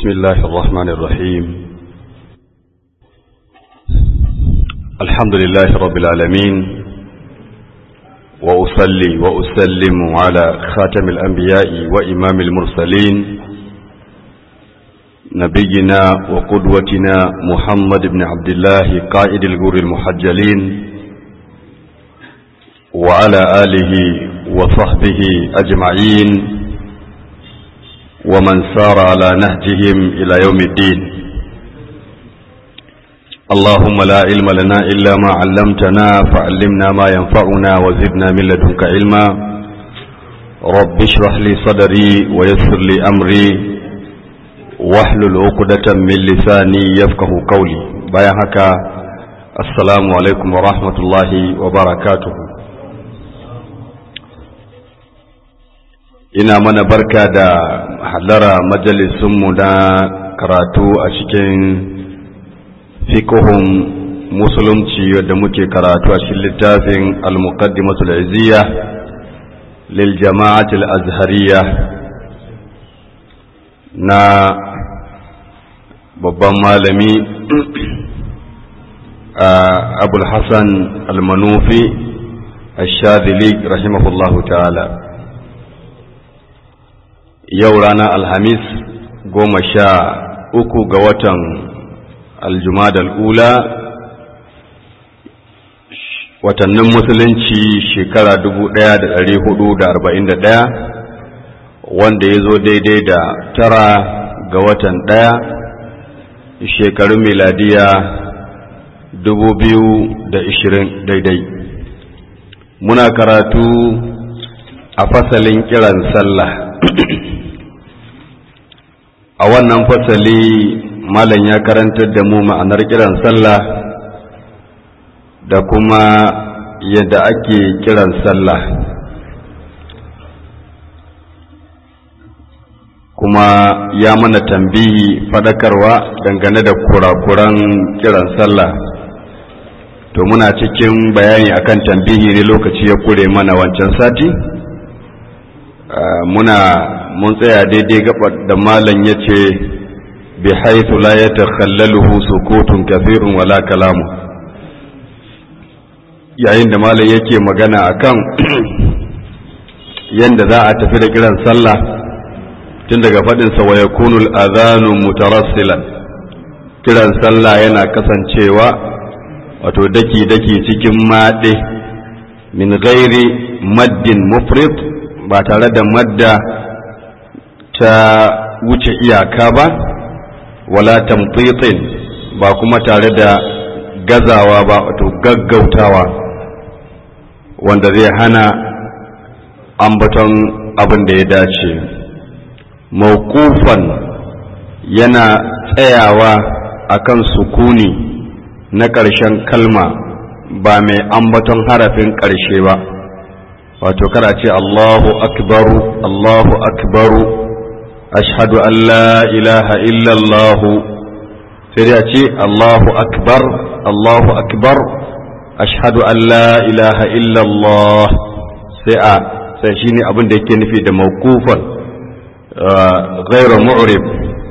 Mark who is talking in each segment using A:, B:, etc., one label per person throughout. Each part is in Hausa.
A: بسم الله الرحمن الرحيم الحمد لله رب العالمين وأصلي وأسلم على خاتم الأنبياء وإمام المرسلين نبينا وقدوتنا محمد بن عبد الله قائد الجور المحجلين وعلى آله وصحبه أجمعين ومن سار على نهجهم إلى يوم الدين اللهم لا علم لنا إلا ما علمتنا فعلمنا ما ينفعنا وزدنا من لدنك علما رب اشرح لي صدري ويسر لي أمري واحلل عقدة من لساني يفقه قولي بايعك السلام عليكم ورحمة الله وبركاته ina mana barka da halara majalisunmu na karatu a cikin fikihun musulunci wadda muke karatu a cikin littafin al-muqaddimatul izziya lil jama'atul azhariya na babban malami abul hassan al-manufi al-shadili rahimahullahu ta'ala yau ranar alhamis goma sha uku ga watan aljumadal ula watannin musulunci shekara dubu ɗaya da ɗari hudu da arba'in da ɗaya wanda ya zo daidai da tara ga watan ɗaya shekarun miladiya dubu biyu da ishirin daidai muna karatu a fasalin kiran sallah a wannan fasali malam ya karantar da mu ma'anar kiran sallah da kuma yadda ake kiran sallah kuma ya mana tambihi fadakarwa dangane da kurakuran kiran sallah to muna cikin bayani akan tambihi ne lokaci ya kure mana wancan sati muna mun tsaya daidai gabar da malam ya ce bi haithu la ya takhallaluhu sukutun kafirun wala kalamu yayin da malam yake magana akan yanda za a tafi da kiran sallah tun daga faɗinsa wa yakunu al-adhanu mutarassilan kiran sallah yana kasancewa wato daki daki cikin maɗe min ghairi maddin mufrid ba tare da madda ta wuce iyaka ba wala tamtitin ba kuma tare da gazawa ba wato gaggautawa wanda zai hana ambaton abin da ya dace mawkufan yana tsayawa akan sukuni na ƙarshen kalma ba mai ambaton harafin ƙarshe ba wato kada ce Allahu akbaru Allahu akbaru ashhadu an la ilaha illallahu sai dai a ce Allahu akbar Allahu akbar ashhadu an la ilaha illallah sai a sai shine abin da yake nufi da mawqufan ghayra mu'rib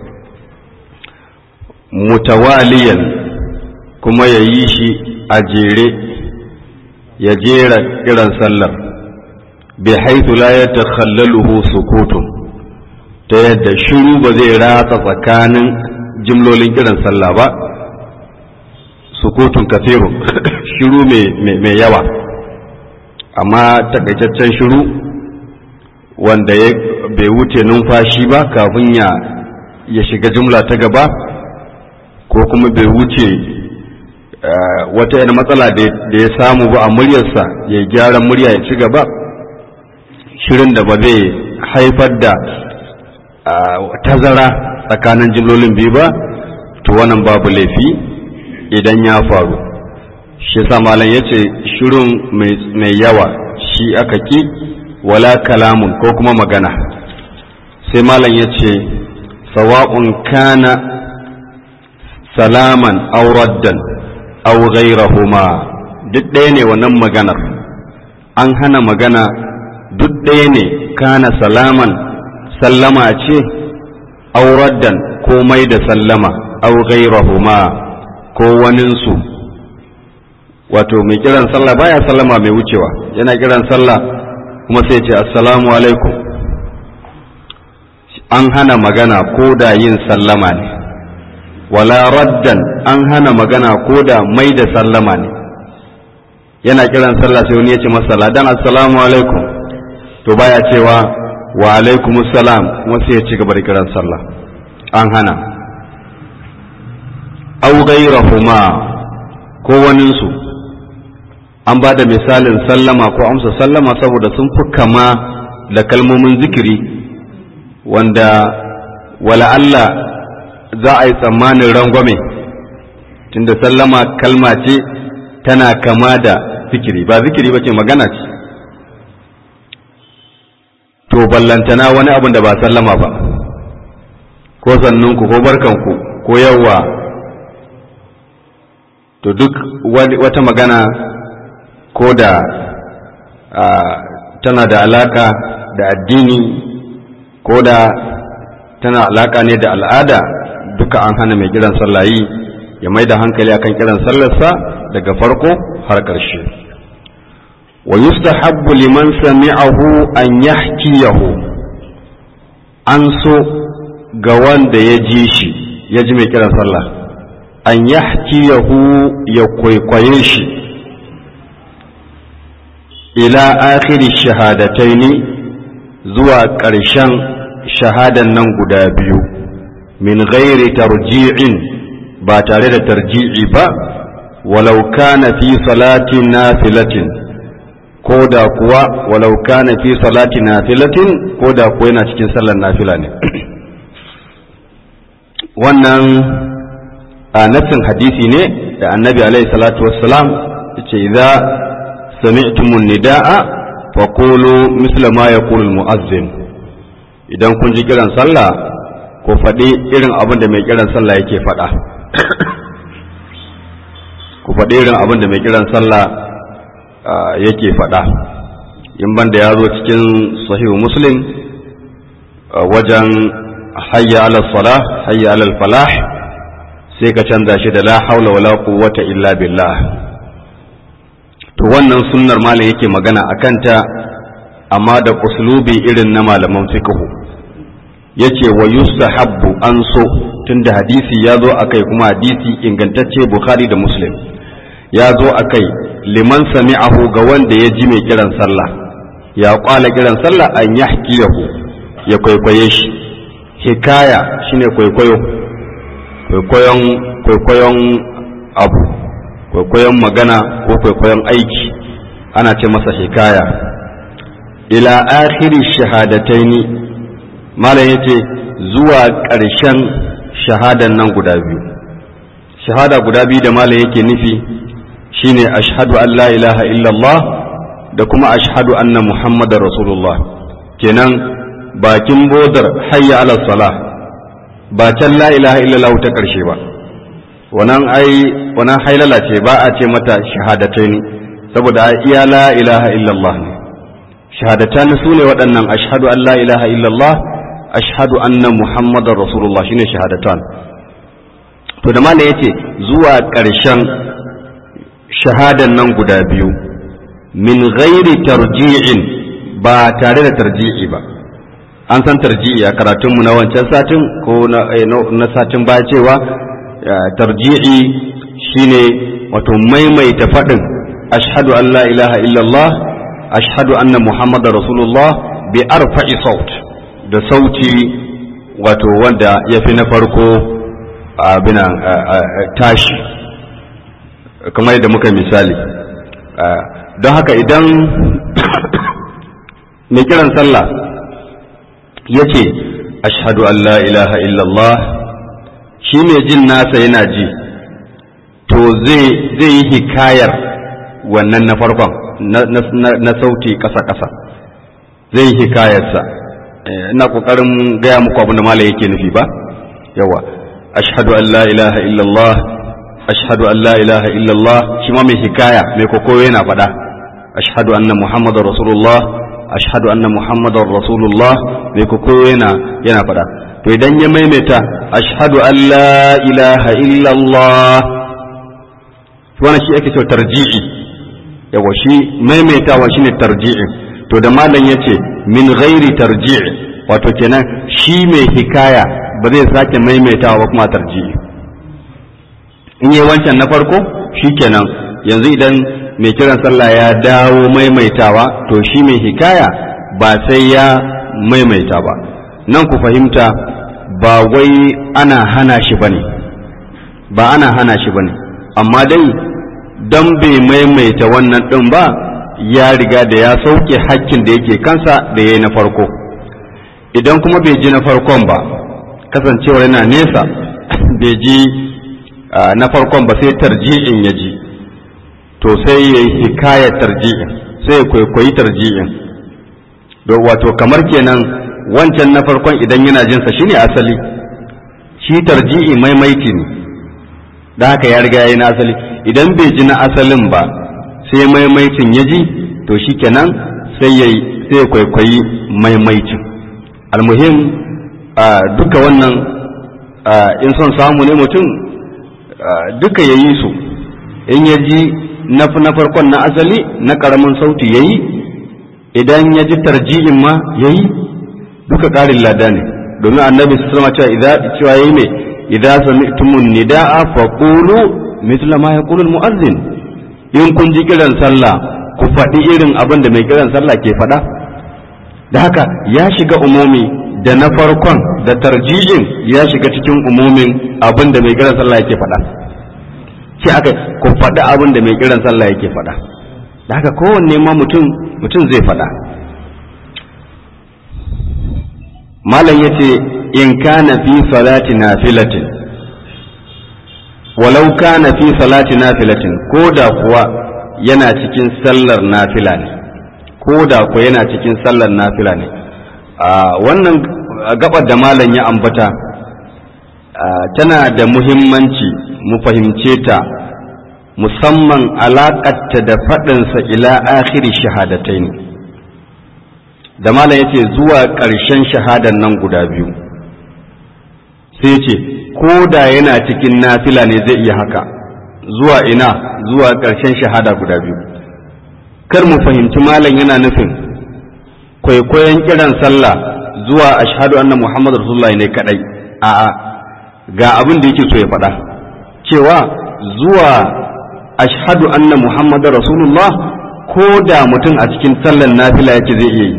A: mutawaliyan kuma ya yi shi a jere ya jera kiran sallar bi haithu la yatakhallaluhu sukutun ta yadda shiru ba zai ratsa tsakanin jimlolin kiran sallah ba sukutun kafiru shiru mai yawa amma takaitaccen shiru wanda bai wuce numfashi ba kafin ya ya shiga jumla ta gaba ko kuma bai wuce wata yana matsala da ya samu ba a muryarsa ya gyara murya ya ci gaba shirin da ba zai haifar da tazara tsakanin jimlolin biyu ba to wannan babu laifi idan ya faru shi malam ya ce shirin mai yawa shi aka ki wala kalamun ko kuma magana sai malam ya ce sawa'un kana salaman aw raddan aw ghayrahuma duk ɗaya ne wannan maganar an hana magana duk ɗaya ne kana salaman sallama ce aw raddan ko mai da sallama aw ghayrahuma ko waninsu wato mai kiran sallah baya sallama mai wucewa yana kiran sallah kuma sai ce assalamu alaikum an hana magana ko da yin sallama ne wala raddan an hana magana ko da mai da sallama ne yana kiran sallah sai wani ya ce masa ladan assalamu alaikum to baya cewa wa alaikum assalam kuma sai ya ci gaba da kiran sallah an hana aw ghayrahuma ko waninsu an ba da misalin sallama ko amsa sallama saboda sun fi kama da kalmomin zikiri wanda wala Allah za a yi tsammanin rangwame tunda sallama kalma ce tana kama da zikiri ba zikiri ba ce magana ce to ballantana wani abin da ba sallama ba ko sannunku ko barkanku ko yawwa to duk wata magana ko da tana da alaka da addini ko da tana alaka ne da al'ada duka an hana mai kiran sallayi ya mai da hankali akan kiran sallarsa daga farko har ƙarshe wa yustahabbu liman sami'ahu an yahkiyahu an so ga wanda ya ji shi ya ji mai kiran sallah an yahkiyahu ya kwaikwaye shi ila akhiri shahadataini zuwa ƙarshen shahadan nan guda biyu min ghairi tarji'in ba tare da tarji'i ba walau kana fi salatin nafilatin ko da kuwa walau kana fi salatin nafilatin ko da kuwa yana cikin sallar nafila ne wannan a nassin hadisi ne da annabi alaihi salatu wassalam yace idza sami'tumun nida'a faqulu misla ma yaqulu al-mu'azzin idan kun ji kiran sallah ko faɗi irin abin da mai kiran sallah yake faɗa ku faɗi irin abin da mai kiran sallah yake faɗa in banda ya zo cikin sahihu muslim wajen hayya ala salah hayya ala falah sai ka canza shi da la haula wala quwwata illa billah to wannan sunnar malam yake magana akan ta amma da uslubi irin na malaman fiqhu yace wa yustahabbu an so tunda hadisi ya zo akai kuma hadisi ingantacce bukhari da muslim ya zo akai liman sami'ahu ga wanda ya ji mai kiran sallah ya kwala kiran sallah an yahkiyahu ya kwaikwaye shi hikaya shine kwaikwayo kwaikwayon kwaikwayon abu kwaikwayon magana ko kwaikwayon aiki ana ce masa hikaya ila akhiri shahadataini malam yace zuwa ƙarshen shahadan nan guda biyu shahada guda biyu da malam yake nufi shine ashhadu an la ilaha illallah da kuma ashhadu anna muhammadar rasulullah kenan bakin bodar hayya ala salah ba can la ilaha illallah ta ƙarshe ba wannan ai wannan hailala ce ba a ce mata shahadataini saboda iya la ilaha illallah ne shahadatan su ne waɗannan ashhadu an la ilaha illallah ashhadu anna muhammadar rasulullah shine shahadatan to da malam yace zuwa ƙarshen shahadan nan guda biyu min ghairi tarji'in ba tare da tarji'i ba an san tarji'i a karatunmu na wancan satin ko na satin baya cewa tarji'i shine wato maimaita faɗin ashhadu an la ilaha illallah ashhadu anna muhammadar rasulullah bi arfa'i saut da sauti wato wanda ya fi na farko abina tashi kamar yadda muka misali don haka idan mai kiran sallah ya ce ashhadu an la ilaha illallah shi mai jin nasa yana ji to zai yi hikayar wannan na farkon na sauti ƙasa-ƙasa zai yi hikayarsa ina ƙoƙarin gaya muku abin da mala yake nufi ba yawa ashhadu an la ilaha illallah ashhadu an la ilaha illallah shi ma mai hikaya mai kokoyo yana faɗa ashhadu anna muhammadar rasulullah ashhadu anna muhammadar rasulullah mai kokoyo yana yana faɗa to idan ya maimaita ashhadu an la ilaha illallah wannan shi ake cewa tarji'i yawa shi maimaitawa shine tarji'i to da malam yace min ghairi tarji'i wato kenan shi mai hikaya ba zai sake maimaitawa ba kuma tarji'i in yi wancan na farko shikenan yanzu idan mai kiran sallah ya dawo maimaitawa to shi mai hikaya ba sai ya maimaita ba nan ku fahimta ba wai ana hana shi bane ba ana hana shi bane amma dai don bai maimaita wannan ɗin ba ya riga da ya sauke hakkin da yake kansa da ya yi na farko idan kuma bai ji na farkon ba kasancewar yana nesa bai ji na farkon ba sai tarji'in ya ji to sai ya yi hikaya tarji'in sai ya kwaikwayi tarji'in wato kamar kenan wancan na farkon idan yana jinsa shine asali shi tarji'i maimaiti ne da haka ya riga ya yi na asali idan bai ji na asalin ba sai maimaitin ya ji to shi kenan sai ya sai kwaikwayi maimaitin almuhim duka wannan in son samu ne mutum duka ya yi su in ya ji na farkon na asali na ƙaramin sauti ya yi idan ya ji tarji'in ma ya yi duka ƙarin lada ne domin annabi su sama cewa ya yi mai idan sami'tumun nida'a faqulu mithla ma yaqulu al-mu'adhdhin in kun ji kiran sallah ku faɗi irin abin da mai kiran sallah ke faɗa da haka ya shiga umumi da na farkon da tarji'in ya shiga cikin umumin abin da mai kiran sallah yake faɗa ce aka ku faɗi abin da mai kiran sallah yake faɗa da haka kowanne ma mutum mutum zai faɗa malam yace in kana fi salati nafilatin walau kana fi salati nafilatin ko da kuwa yana cikin sallar nafila ne ko da kuwa yana cikin sallar nafila ne wannan gabar da malam ya ambata tana da muhimmanci mu fahimce ta musamman alaƙatta da faɗinsa ila akhiri shahadatai ne da malam ya ce zuwa ƙarshen shahadar nan guda biyu sai ce ko da yana cikin nafila ne zai iya haka zuwa ina zuwa ƙarshen shahada guda biyu kar mu fahimci malam yana nufin kwaikwayon kiran sallah zuwa ashhadu anna muhammadu rasulullah ne kadai a'a ga abin da yake so ya faɗa cewa zuwa ashhadu anna muhammadu rasulullah ko da mutum a cikin sallan nafila yake zai iya yi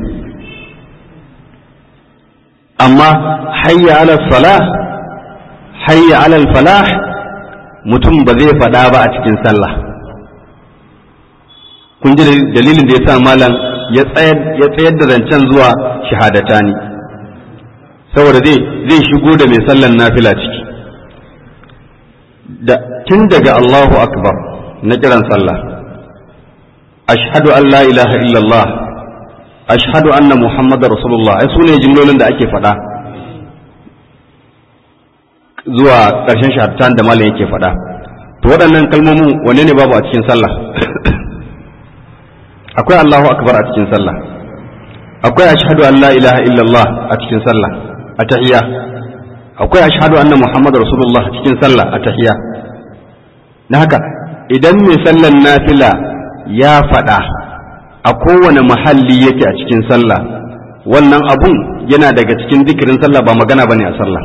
A: amma hayya ala salah hayya alal falah mutum ba zai faɗa ba a cikin sallah kun ji dalilin da ya sa malam ya tsayar da zancen zuwa shahadatani saboda zai zai shigo da mai sallan nafila ciki da tun daga Allahu akbar na kiran sallah ashhadu an la ilaha illallah ashhadu anna muhammadar rasulullah ai sune jimlolin da ake faɗa zuwa ƙarshen shahadatan da malam yake faɗa to waɗannan kalmomin wanne ne babu a cikin sallah akwai Allahu akbar a cikin sallah akwai ashhadu an la ilaha illallah a cikin sallah a tahiyya akwai ashhadu anna muhammadar rasulullah a cikin sallah a tahiyya na haka idan mai sallan nafila ya faɗa a kowane mahalli yake a cikin sallah wannan abun yana daga cikin zikirin sallah ba magana bane a sallah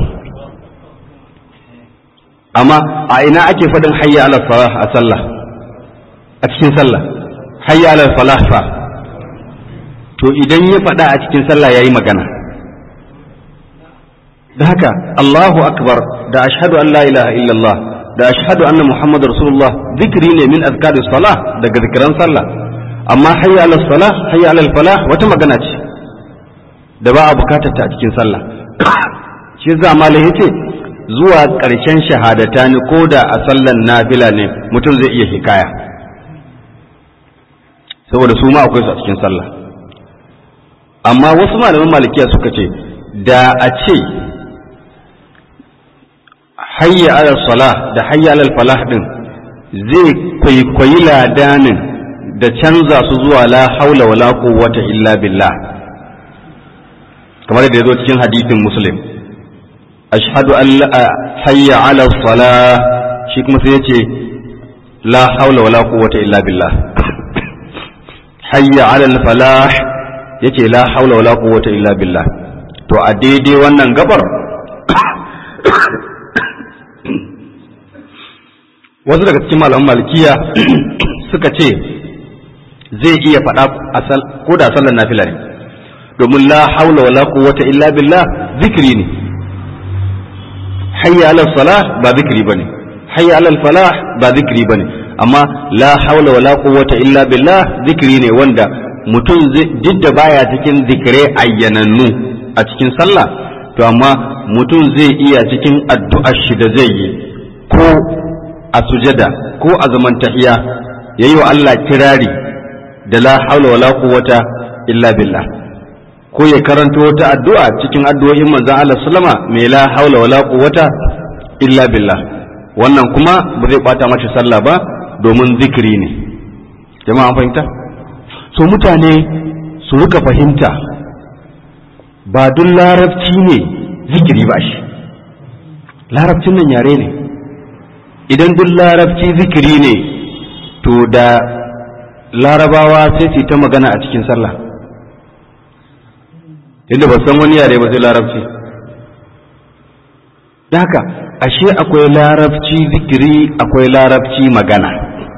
A: amma a ina ake faɗin hayya ala salah a sallah a cikin sallah hayya ala falah fa to idan ya faɗa a cikin sallah yayi magana da haka Allahu akbar da ashhadu an la ilaha illallah da ashhadu anna muhammadar rasulullah zikri ne min azkari salah daga zikiran sallah amma hayya ala salah hayya ala falah wata magana ce da ba a bukatar ta a cikin sallah shi zamalai yace zuwa ƙarshen shahadata ne ko da a sallan nafila ne mutum zai iya hikaya saboda su ma akwai su a cikin sallah amma wasu malaman malikiya suka ce da a ce hayya alal salah da hayya alal falah din zai kwaikwayi ladanin da canza su zuwa la haula wala quwwata illa billah kamar da ya zo cikin hadithin muslim ashhadu an hayya ala salah shi kuma sai yace la haula wala quwwata illa billah hayya ala falah yace la haula wala quwwata illa billah to a daidai wannan gabar wasu daga cikin malaman malikiya suka ce zai iya faɗa ko da sallar nafila ne domin la haula wala quwwata illa billah zikiri ne hayya ala salah ba zikiri bane hayya ala falah ba zikiri bane amma la haula wala quwwata illa billah zikiri ne wanda mutum duk da baya cikin zikirai ayyanannu a cikin sallah to amma mutum zai iya cikin addu'ar shi da zai yi ko a sujada ko a zaman tahiya yayi wa Allah kirari da la haula wala quwwata illa billah ko ya karanto wata addu'a cikin addu'o'in manzon Allah sallama mai la haula wala quwwata illa billah wannan kuma ba zai bata mashi sallah ba domin zikiri ne jama'a fahimta so mutane su rika fahimta ba duk larabci ne zikiri ba shi larabcin nan yare ne idan duk larabci zikiri ne to da larabawa sai su ta magana a cikin sallah inda ba san wani yare ba sai larabci da haka ashe akwai larabci zikiri akwai larabci magana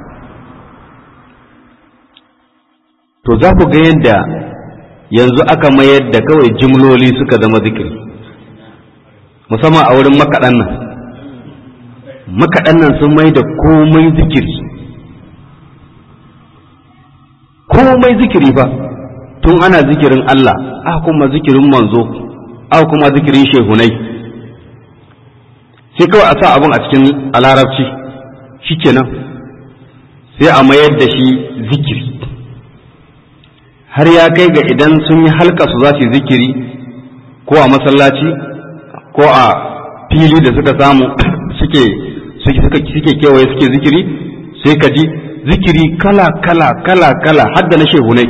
A: to za ku ga yadda yanzu aka mayar da kawai jimloli suka zama zikiri musamman a wurin makaɗan nan makaɗan nan sun mai da komai zikiri komai zikiri ba tun ana zikirin Allah aka kuma zikirin manzo aka kuma zikirin shehunai sai kawai a sa abin a cikin a larabci shikenan sai a mayar da shi zikiri har ya kai ga idan sun yi halka su za su yi zikiri ko a masallaci ko a fili da suka samu suke suke kewaye suke zikiri sai ka ji zikiri kala kala kala kala hadda na shehunai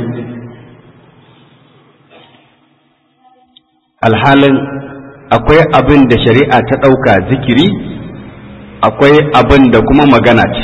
A: alhalin akwai abin da shari'a ta ɗauka zikiri akwai abin da kuma magana ce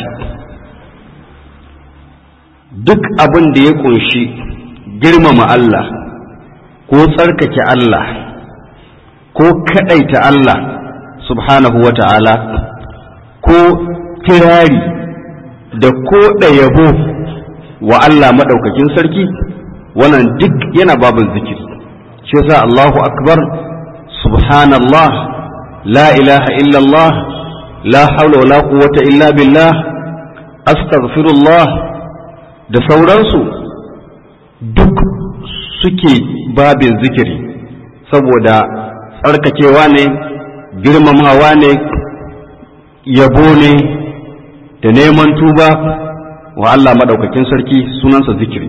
A: duk abin da ya ƙunshi girmama Allah ko tsarkake Allah ko kaɗaita Allah subhanahu wa ta'ala ko kirari da ko yabo wa Allah maɗaukakin sarki wannan duk yana babin zikiri shi yasa Allahu akbar subhanallah la ilaha illallah la haula wala quwwata illa billah astaghfirullah da sauransu duk suke babin zikiri saboda tsarkakewa ne girmamawa ne yabo ne da neman tuba wa Allah maɗaukakin sarki sunansa zikiri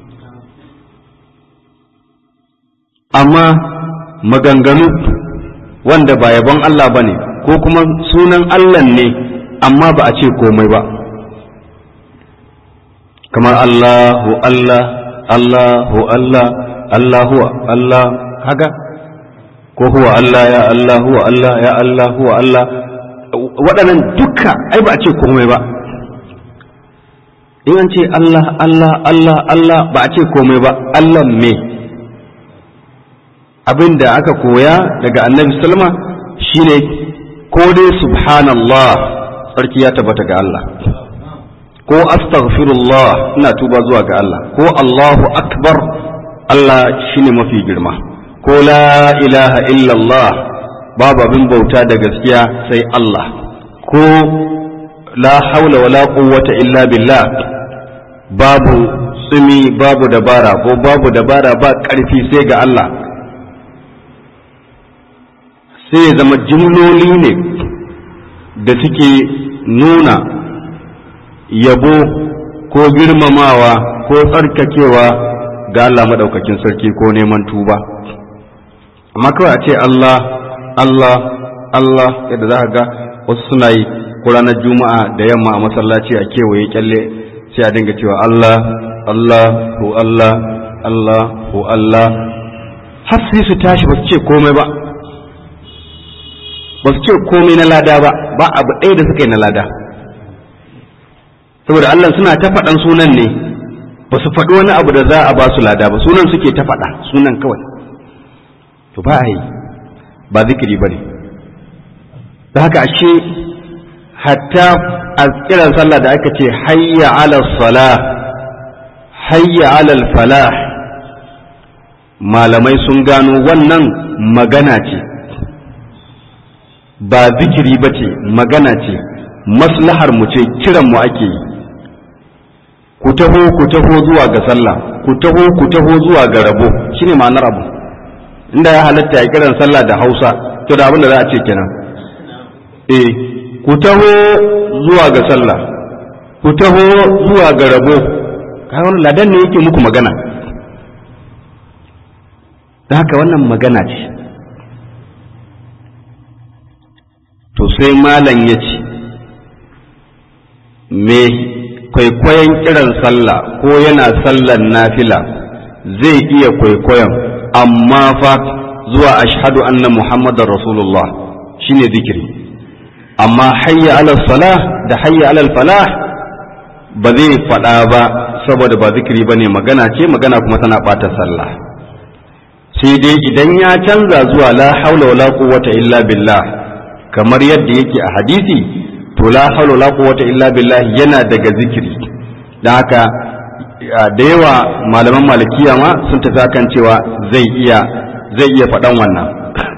A: amma maganganu wanda ba yabon Allah ba ne ko kuma sunan Allah ne amma ba a ce komai ba kamar Allahu Allah Allahu Allah Allahu Allah haka ko huwa Allah ya Allah huwa Allah ya Allah huwa Allah waɗannan duka ai ba a ce komai ba in an ce Allah Allah Allah Allah ba a ce komai ba Allah me abin da aka koya daga annabi salma shine ko dai subhanallah tsarki ya tabbata ga Allah ko astaghfirullah ina tuba zuwa ga Allah ko Allahu akbar Allah shine mafi girma ko la ilaha illallah babu abin bauta da gaskiya sai Allah ko la haula wala quwwata illa billah babu tsumi babu dabara ko babu dabara ba ƙarfi sai ga Allah sai ya zama jimloli ne da suke nuna yabo ko girmamawa ko tsarkakewa ga Allah maɗaukakin sarki ko neman tuba amma kawai a ce Allah Allah Allah yadda za ga wasu suna yi ko ranar juma'a da yamma a masallaci a kewaye kyalle sai a dinga cewa Allah Allah ko Allah Allah ko Allah har sai su tashi ba su ce komai ba ba su ce komai na lada ba ba abu ɗaya da suka yi na lada saboda Allah suna ta faɗan sunan ne ba su faɗi wani abu da za a ba su lada ba sunan suke ta faɗa sunan kawai to ba a yi ba zikiri ba ne da haka ashe hatta a kiran sallah da aka ce hayya ala salah hayya ala falah malamai sun gano wannan magana ce ba zikiri ba ce magana ce maslahar mu ce kiran mu ake yi ku taho ku taho zuwa ga sallah ku taho ku taho zuwa ga rabo shine ma'anar abu inda ya halatta ya kiran sallah da Hausa to da abin da za a ce kenan eh ku taho zuwa ga sallah ku taho zuwa ga rabo kai wannan ladan ne yake muku magana da haka wannan magana ce to sai malam ya ce me kwaikwayon kiran sallah ko yana sallan nafila zai iya kwaikwayon amma fa zuwa ashhadu anna muhammadar rasulullah shine zikiri amma hayya ala salah da hayya ala falah ba zai faɗa ba saboda ba zikiri ba ne magana ce magana kuma tana ɓata sallah sai dai idan ya canza zuwa la haula wala quwwata illa billah kamar yadda yake a hadisi to la haula wala quwwata illa billah yana daga zikiri dan haka da yawa malaman malikiya ma sun tafi akan cewa zai iya zai iya faɗan wannan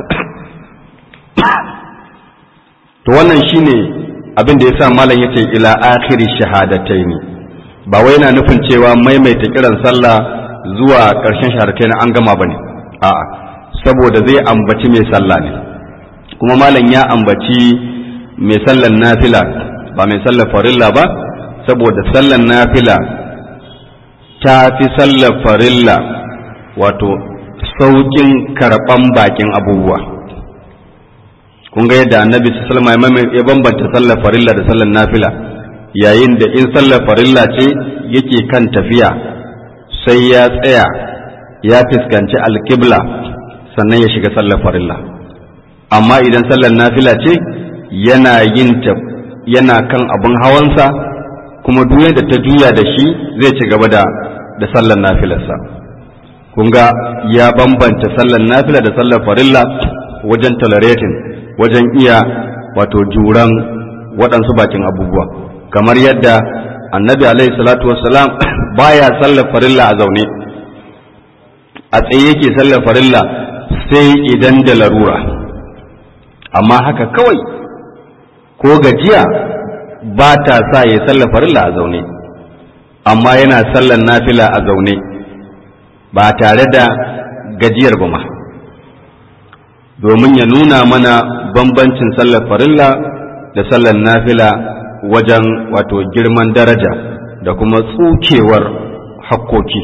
A: to wannan shine abin da yasa malam yace ila akhiri shahadataini ba wai yana nufin cewa maimaita kiran sallah zuwa ƙarshen shahadataini an gama bane a'a saboda zai ambaci mai sallah ne kuma malam ya ambaci mai sallan nafila ba mai sallar farilla ba saboda sallan nafila ta fi sallar farilla wato sauƙin karɓan bakin abubuwa kun ga yadda annabi sallama ya bambanta sallar farilla da sallar nafila yayin da in sallar farilla ce yake kan tafiya sai ya tsaya ya fuskanci alkibla sannan ya shiga sallar farilla amma idan sallar nafila ce yana yin ta yana kan abin hawansa kuma duk da ta juya da shi zai ci gaba da da sallar nafilarsa kun ga ya bambanta sallar nafila da sallar farilla wajen tolerating wajen iya wato juran waɗansu bakin abubuwa kamar yadda annabi alaihi salatu wassalam baya sallar farilla a zaune a tsaye yake sallar farilla sai idan da larura amma haka kawai ko gajiya ba ta sa ya sallar farilla a zaune amma yana sallar nafila a zaune ba tare da gajiyar ba ma domin ya nuna mana bambancin sallar farilla da sallar nafila wajen wato girman daraja da kuma tsukewar hakkoki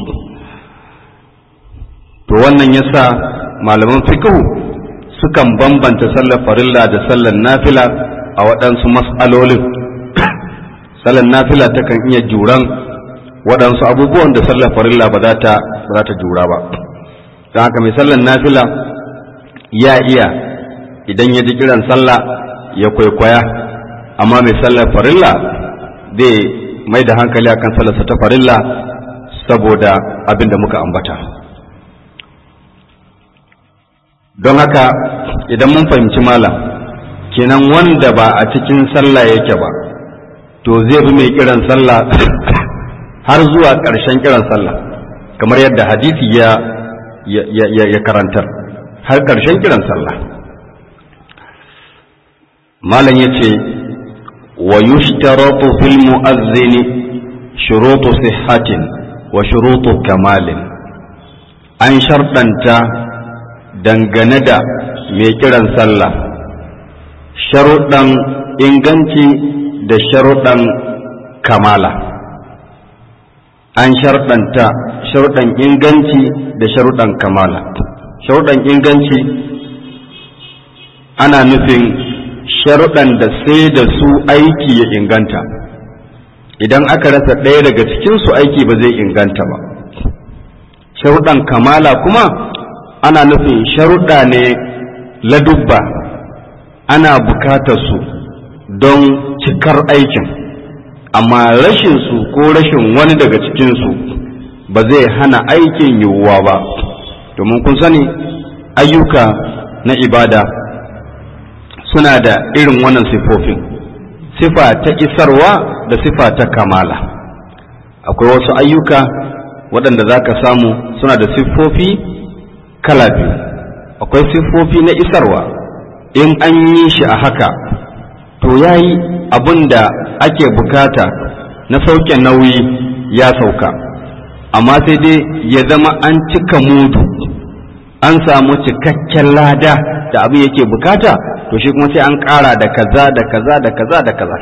A: to wannan yasa malaman fikihu sukan bambanta sallar farilla da sallar nafila a waɗansu mas'alolin sallar nafila takan iya juran waɗansu abubuwan da sallar farilla ba za ta jura ba don haka mai sallar nafila ya iya idan ya ji kiran sallah ya kwaikwaya amma mai sallar farilla zai mai da hankali akan sallarsa ta farilla saboda abin da muka ambata don haka idan mun fahimci malam kenan wanda ba a cikin sallah yake ba to zai bi mai kiran sallah har zuwa ƙarshen kiran sallah kamar yadda hadisi ya ya karantar har ƙarshen kiran sallah malam ya ce wa yushtaratu fil mu'azzini shurutu sihhatin wa shurutu kamalin an sharɗanta dangane da mai kiran sallah sharuɗan inganci da sharuɗan kamala an sharɗanta sharuɗan inganci da sharuɗan kamala sharuɗan inganci ana nufin sharuɗan da sai da su aiki ya inganta idan aka rasa ɗaya daga cikinsu aiki ba zai inganta ba sharuɗan kamala kuma ana nufin sharuɗa ne ladubba ana bukatar su don cikar aikin amma rashin su ko rashin wani daga cikinsu ba zai hana aikin yiwuwa ba domin kun sani ayyuka na ibada suna da irin wannan sifofin sifa ta isarwa da sifa ta kamala akwai wasu ayyuka waɗanda za ka samu suna da siffofi kala biyu akwai siffofi na isarwa in an yi shi a haka to ya yi abin da ake bukata na sauke nauyi ya sauka amma sai dai ya zama an cika mudu an samu cikakken lada da abin yake bukata to shi kuma sai an ƙara da kaza da kaza da kaza da kaza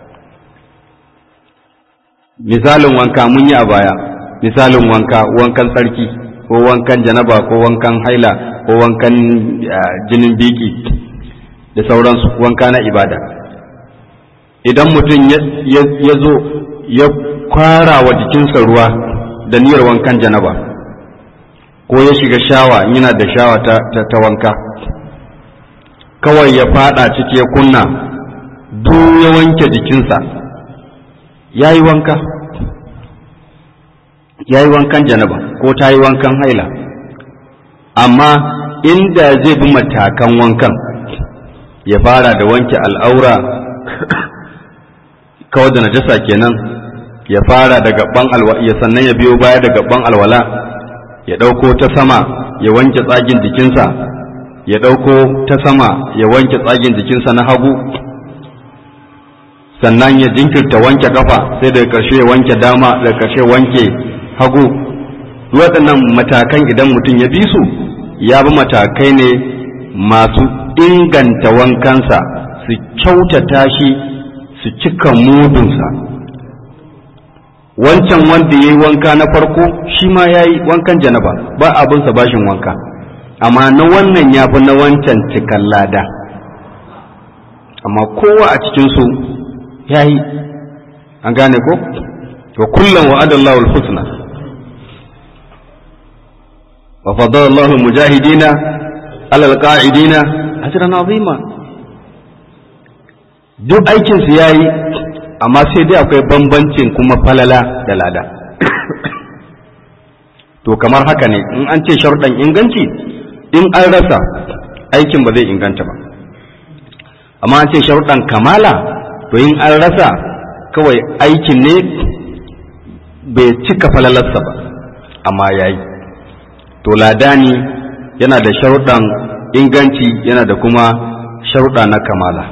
A: misalin wanka mun yi a baya misalin wanka wankan tsarki ko wankan janaba ko wankan haila ko wankan jinin biki da sauransu wanka na ibada idan mutum ya zo ya kwara wa jikinsa ruwa da niyyar wankan janaba ko ya shiga shawa yana da shawa ta, ta, wanka kawai ya fada ciki ya kunna duk ya wanke jikinsa ya yi wanka ya yi wankan janaba ko ta yi wankan haila amma inda zai bi matakan wankan ya fara da wanke al'aura kawai da najasa kenan ya fara da gaban alwala ya sannan ya biyo baya da gaban alwala ya ɗauko ta sama ya wanke tsagin jikinsa ya ɗauko ta sama ya wanke tsagin jikinsa na hagu sannan ya jinkirta wanke kafa sai daga ƙarshe ya wanke dama daga ƙarshe wanke hagu waɗannan matakan idan mutum ya bi su ya bi matakai ne masu inganta wankansa su kyautata shi su cika mudunsa wancan wanda ya yi wanka na farko shi ma ya yi wankan janaba ba abinsa bashin wanka amma na wannan ya fi na wancan cikan lada amma kowa a cikinsu ya yi an gane ko wa kullum wa adallahu al-husna wa faddala Allahu mujahidina ala al-qa'idina ajran azima duk aikin su yayi amma sai dai akwai bambancin kuma falala da lada to kamar haka ne in an ce sharuɗan inganci in an rasa aikin ba zai inganta ba amma an ce sharuɗan kamala to in an rasa kawai aikin ne bai cika falalarsa ba amma ya yi to ladani yana da sharuɗan inganci yana da kuma sharuɗa na kamala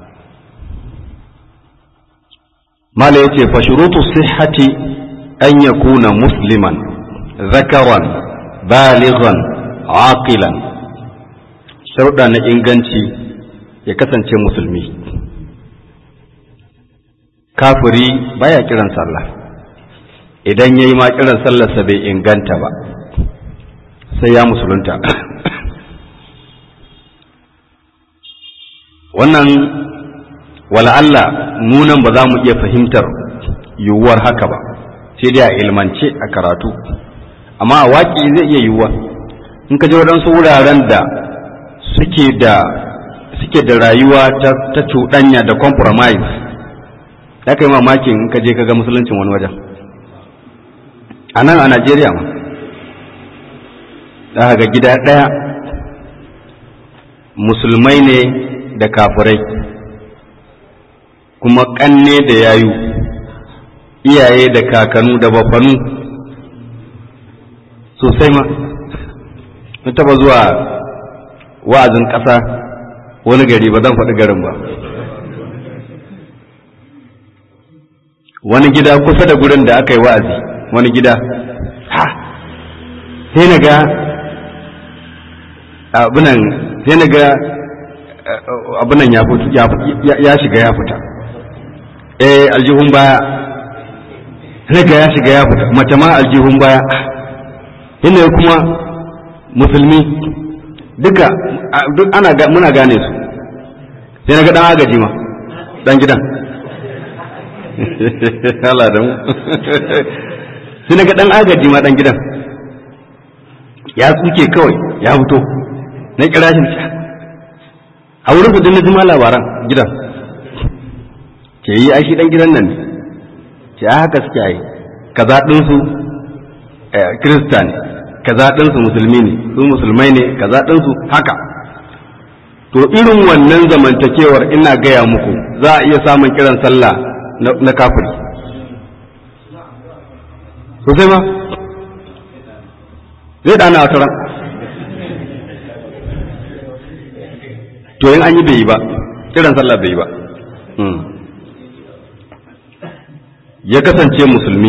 A: mala ya ce fashurutu sihhati an yakuna musliman zakaran balighan aqilan sharuɗa na inganci ya kasance musulmi kafiri baya kiran sallah idan ya yi ma kiran sallarsa bai inganta ba sai ya musulunta wannan Allah munan ba za mu iya fahimtar yiwuwar haka ba sai dai a ilmance a karatu amma a waƙi zai iya yiwuwa in ka je waɗansu wuraren da suke da suke da rayuwa ta cuɗanya da compromise za ka yi mamakin in ka je ka ga musuluncin wani wajen a nan a najeriya ma za ga gida ɗaya musulmai ne da kafirai kuma ƙanne da yayu iyaye da kakanu da bafanu sosai ma mun taba zuwa wa'azin ƙasa wani gari ba zan faɗi garin ba wani gida kusa da gurin da aka yi wa'azi wani gida ha sai na ga abinan sai na ga abinan ya shiga ya fita eh aljihun baya sai ga ya shiga ya fita mace ma aljihun baya yana kuma musulmi duka duk ana muna gane su sai na ga dan agaji ma dan gidan Allah da mu sai na ga dan agaji ma dan gidan ya tsuke kawai ya fito na kira shi a wurin su dinna jima labaran gidan ke yi ai shi dan gidan nan ne ce a haka suke yi kaza ɗinsu kirista ne kaza ɗinsu musulmi ne su musulmai ne kaza ɗinsu haka to irin wannan zamantakewar ina gaya muku za a iya samun kiran sallah na kafiri sosai ma zai dana wata ran to yin an yi bai yi ba kiran sallah bai yi ba ya kasance musulmi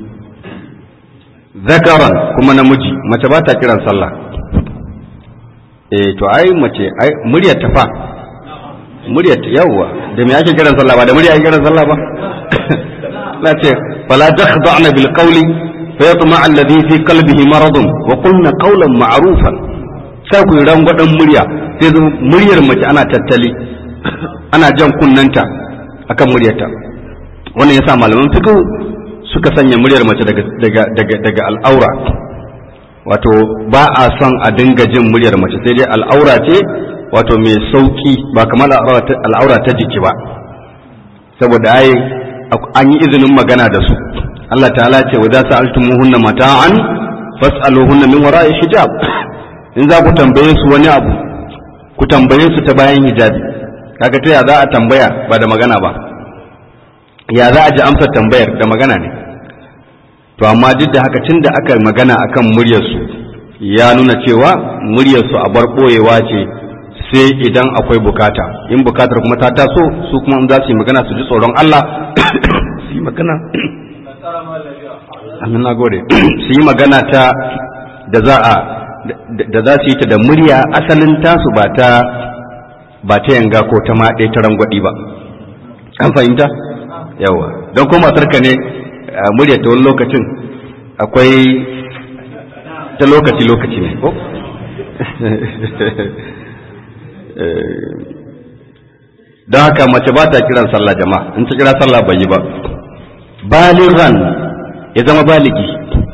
A: zakaran kuma namiji mace ba ta kiran sallah eh to ai mace ai muryar ta fa muryar ta yawwa da me ake kiran sallah ba da murya ake kiran sallah ba la ce fala takhda'na bil qawli fa yatma alladhi fi qalbihi maradun wa qulna qawlan ma'rufan sai ku rangwadan murya sai muryar mace ana tattali ana jan kunnanta akan muryarta wannan yasa malaman fiqh suka sanya muryar mace daga daga daga daga al'aura wato ba a son a dinga jin muryar mace sai dai al'aura ce wato mai sauki ba kamar al'aura ta jiki ba saboda ai an yi izinin magana da su Allah ta'ala ce wa za su altumuhunna mata'an fas'aluhunna min wara'i hijab in za ku tambaye su wani abu ku tambaye su ta bayan hijabi kaga ta ya za a tambaya ba da magana ba ya za a ji amsar tambayar da magana ne to amma duk da haka tun da aka magana akan muryarsu ya nuna cewa muryarsu a bar ɓoyewa ce sai idan akwai bukata in bukatar kuma ta taso su kuma in za su yi magana su ji tsoron Allah su yi magana amin nagode su yi magana ta da za a da za su yi ta da murya asalin tasu ba ta ba ta yanga ko ta maɗe ta rangwaɗi ba an fahimta yawa don kuma matarka ne murya ta wani lokacin akwai ta lokaci-lokaci ne ko? don haka mace ba ta kiran sallah jama'a in ta kira sallah bai yi ba baliran ya zama baligi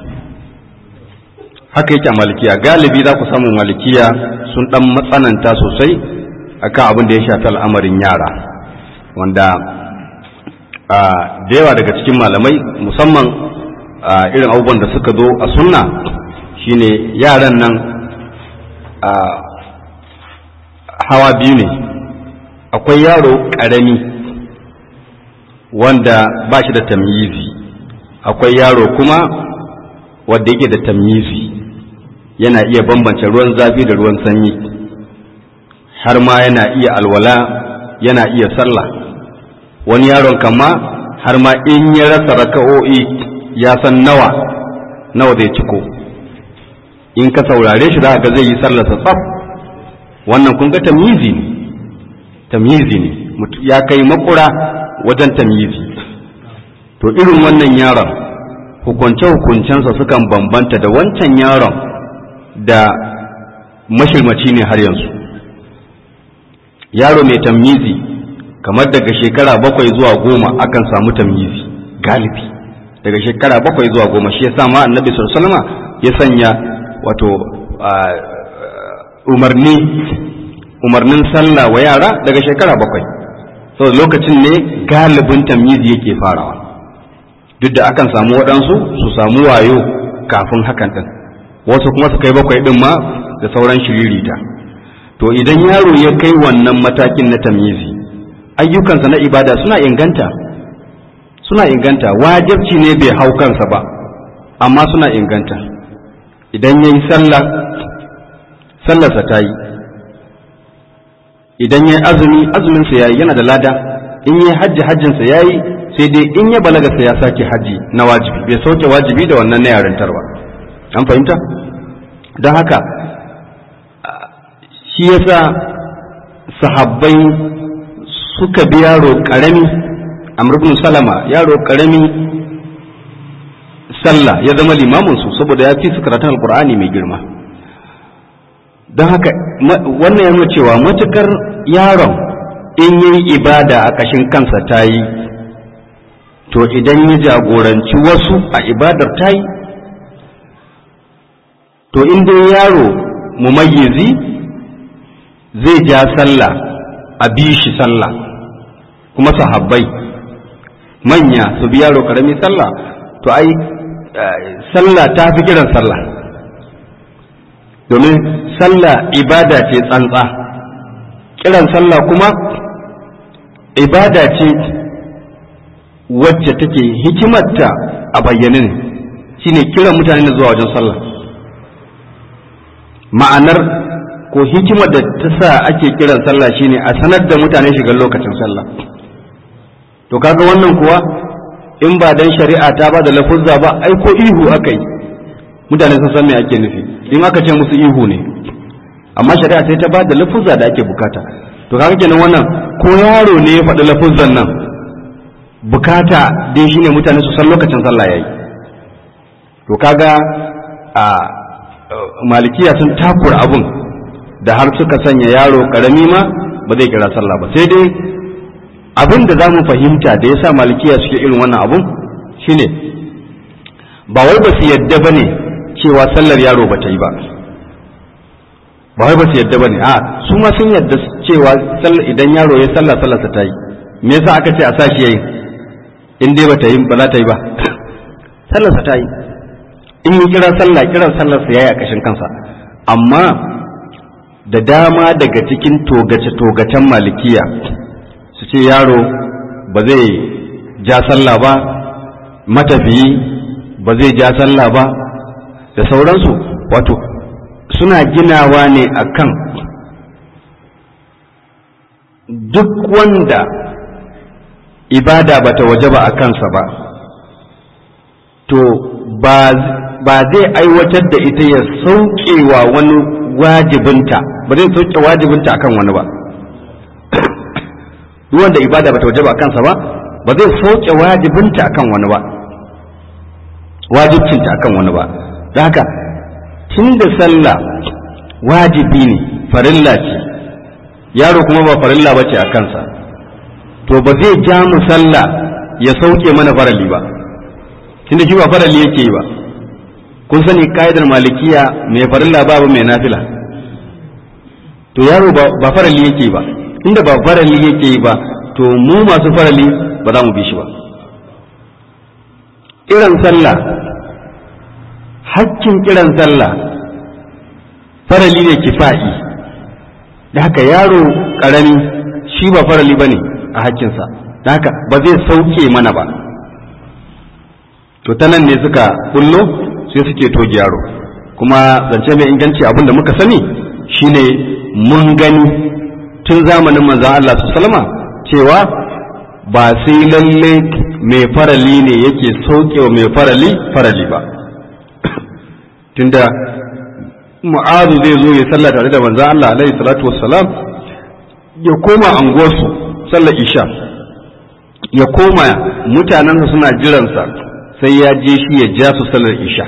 A: haka yake a malikiya galibi za ku samu malikiya sun dan matsananta sosai akan abin da ya shafi al'amarin yara wanda da yawa daga cikin malamai musamman irin abubuwan da suka zo a sunna shine yaran nan hawa biyu ne akwai yaro ƙarami wanda ba shi da tamyizi akwai yaro kuma wanda yake da tamyizi yana iya bambance ruwan zafi da ruwan sanyi har ma yana iya alwala yana iya sallah wani yaron kama har ma in ya rasa raka'o'i ya san nawa nawa zai ciko in ka saurare shi za ga zai yi sallarsa tsaf wannan kun ga tamyizi ne tamyizi ne ya kai makura wajen tamyizi to irin wannan yaron hukunce-hukuncensa sukan bambanta da wancan yaron da mashirmaci ne har yanzu yaro mai tamyizi kamar daga shekara bakwai zuwa goma akan samu tamyizi galibi daga shekara bakwai zuwa goma shi yasa ma annabi sallallahu ya sanya wato umarni umarnin sallah wa yara daga shekara bakwai saboda lokacin ne galibin tamyizi yake farawa duk da akan samu waɗansu su samu wayo kafin hakan ɗin wasu kuma su kai bakwai ɗin ma da sauran shiririta to idan yaro ya kai wannan matakin na tamyizi ayyukansa na ibada suna inganta suna inganta wajibci ne bai hau kansa ba amma suna inganta idan ya yi sallah sallarsa ta yi idan ya yi azumi azuminsa ya yi yana da lada in ya yi hajji hajjinsa ya yi sai dai in ya balaga sai ya sake hajji na wajibi bai sauke wajibi da wannan na yarintar ba an fahimta don haka shi yasa sahabbai suka bi yaro karami amr ibn salama yaro karami sallah ya zama limamin su saboda ya fi su karatun alkur'ani mai girma don haka wannan yana cewa matukar yaron in yi ibada a ƙashin kansa ta yi to idan ya jagoranci wasu a ibadar ta yi to in dai yaro mumayyizi zai ja sallah a bi shi sallah kuma sahabbai manya su bi yaro karami sallah to ai sallah ta fi kiran sallah domin sallah ibada ce tsantsa kiran sallah kuma ibada ce wacce take hikimarta a bayyane ne shine kiran mutane na zuwa wajen sallah ma'anar ko hikimar da ta sa ake kiran sallah shine a sanar da mutane shigar lokacin sallah to kaga wannan kuwa in ba dan shari'a ta ba da lafuzza ba ai ko ihu aka yi mutane sun san me ake nufi in aka ce musu ihu ne amma shari'a sai ta ba da lafuzza da ake bukata to kaga kenan wannan ko yaro ne ya faɗi lafuzzan nan bukata dai shine mutane su san lokacin sallah yayi to kaga a malikiya sun takura abun da har suka sanya yaro karami ma ba zai kira sallah ba sai dai abin da za mu fahimta da yasa malikiya suke irin wannan abun shine ba wai ba su yadda ba ne cewa sallar yaro ba ta yi ba ba wai ba su yadda ba ne a su ma sun yadda cewa idan yaro ya sallah sallarsa ta yi me yasa aka ce a sa shi yayi in dai ba ta yi ba za ta yi ba sallarsa ta yi in yi kira sallah kiran sallarsa ya yi a kashin kansa amma da dama daga cikin togace-togacen malikiya su ce yaro ba zai ja sallah ba matafiyi ba zai ja sallah ba da sauransu wato suna ginawa ne akan duk wanda ibada bata waje ba a kansa ba to ba zai aiwatar da ita ya saukewa wani wajibinta ba zai sauke wajibinta akan wani ba duk wanda ibada bata waje ba a kansa ba ba zai sauke wajibinta akan wani ba wajibcinta akan wani ba da haka tun da sallah wajibi ne farilla ce yaro kuma ba farilla ba ce a kansa to ba zai ja mu sallah ya sauke mana farali ba tunda shi ba farali yake yi ba kun sani ka'idar malikiya mai farilla babu mai nafila to yaro ba farali yake yi ba inda ba farali yake yi ba to mu masu farali ba za mu bi shi ba kiran sallah hakkin kiran sallah farali ne kifa'i da haka yaro ƙarami shi ba farali ba ne a hakkinsa da haka ba zai sauke mana ba to ta nan ne suka bullo sai suke toge yaro kuma zance mai inganci abin da muka sani shine mun gani tun zamanin manzan Allah su salama cewa ba sai lalle mai farali ne yake sauke wa mai farali farali ba tunda mu'azu zai zo ya sallah tare da manzan Allah alaihi salatu wassalam ya koma anguwarsu sallar isha ya koma mutanensa suna jiransa sai ya je shi ya ja su sallar isha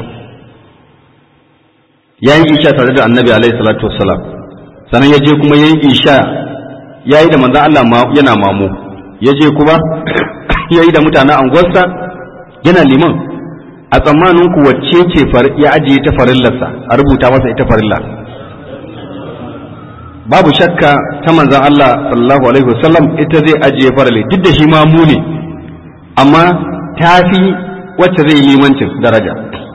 A: ya yi isha tare da annabi alaihi salatu wassalam sannan ya je kuma ya yi isha ya yi da manzan Allah yana mamu ya je kuma ya yi da mutanen anguwarsa yana liman a tsammanin ku wacce ce ya ajiye ta farillarsa a rubuta masa ita farilla babu shakka ta manzan Allah sallallahu alaihi wasallam ita zai ajiye farali duk da shi ma mu ne amma ta fi wacce zai yi limancin daraja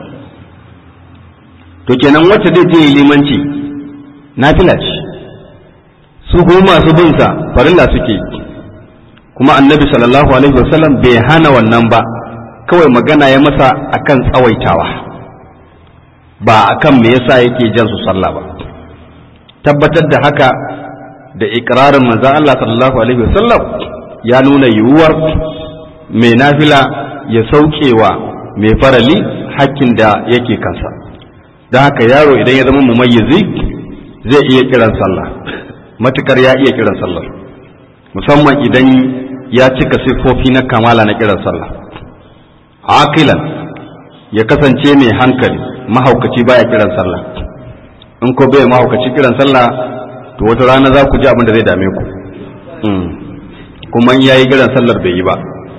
A: to kenan wacce zai je limanci nafila ce su kuma masu bin sa farilla suke kuma annabi sallallahu alaihi wasallam bai hana wannan ba kawai magana ya masa akan tsawaitawa ba akan me yasa yake jan su sallah ba tabbatar da haka da ikrarin manzon Allah sallallahu alaihi wasallam ya nuna yiwuwar mai nafila ya saukewa mai farali hakkin da yake kansa da haka yaro idan ya zama mumayyizi zai iya kiran sallah matukar ya iya kiran sallah musamman idan ya cika siffofi na kamala na kiran sallah aqilan ya kasance mai hankali mahaukaci baya kiran sallah in ko bai mahaukaci kiran sallah to wata rana za ku ji abin da zai dame ku kuma in yayi kiran sallar bai yi ba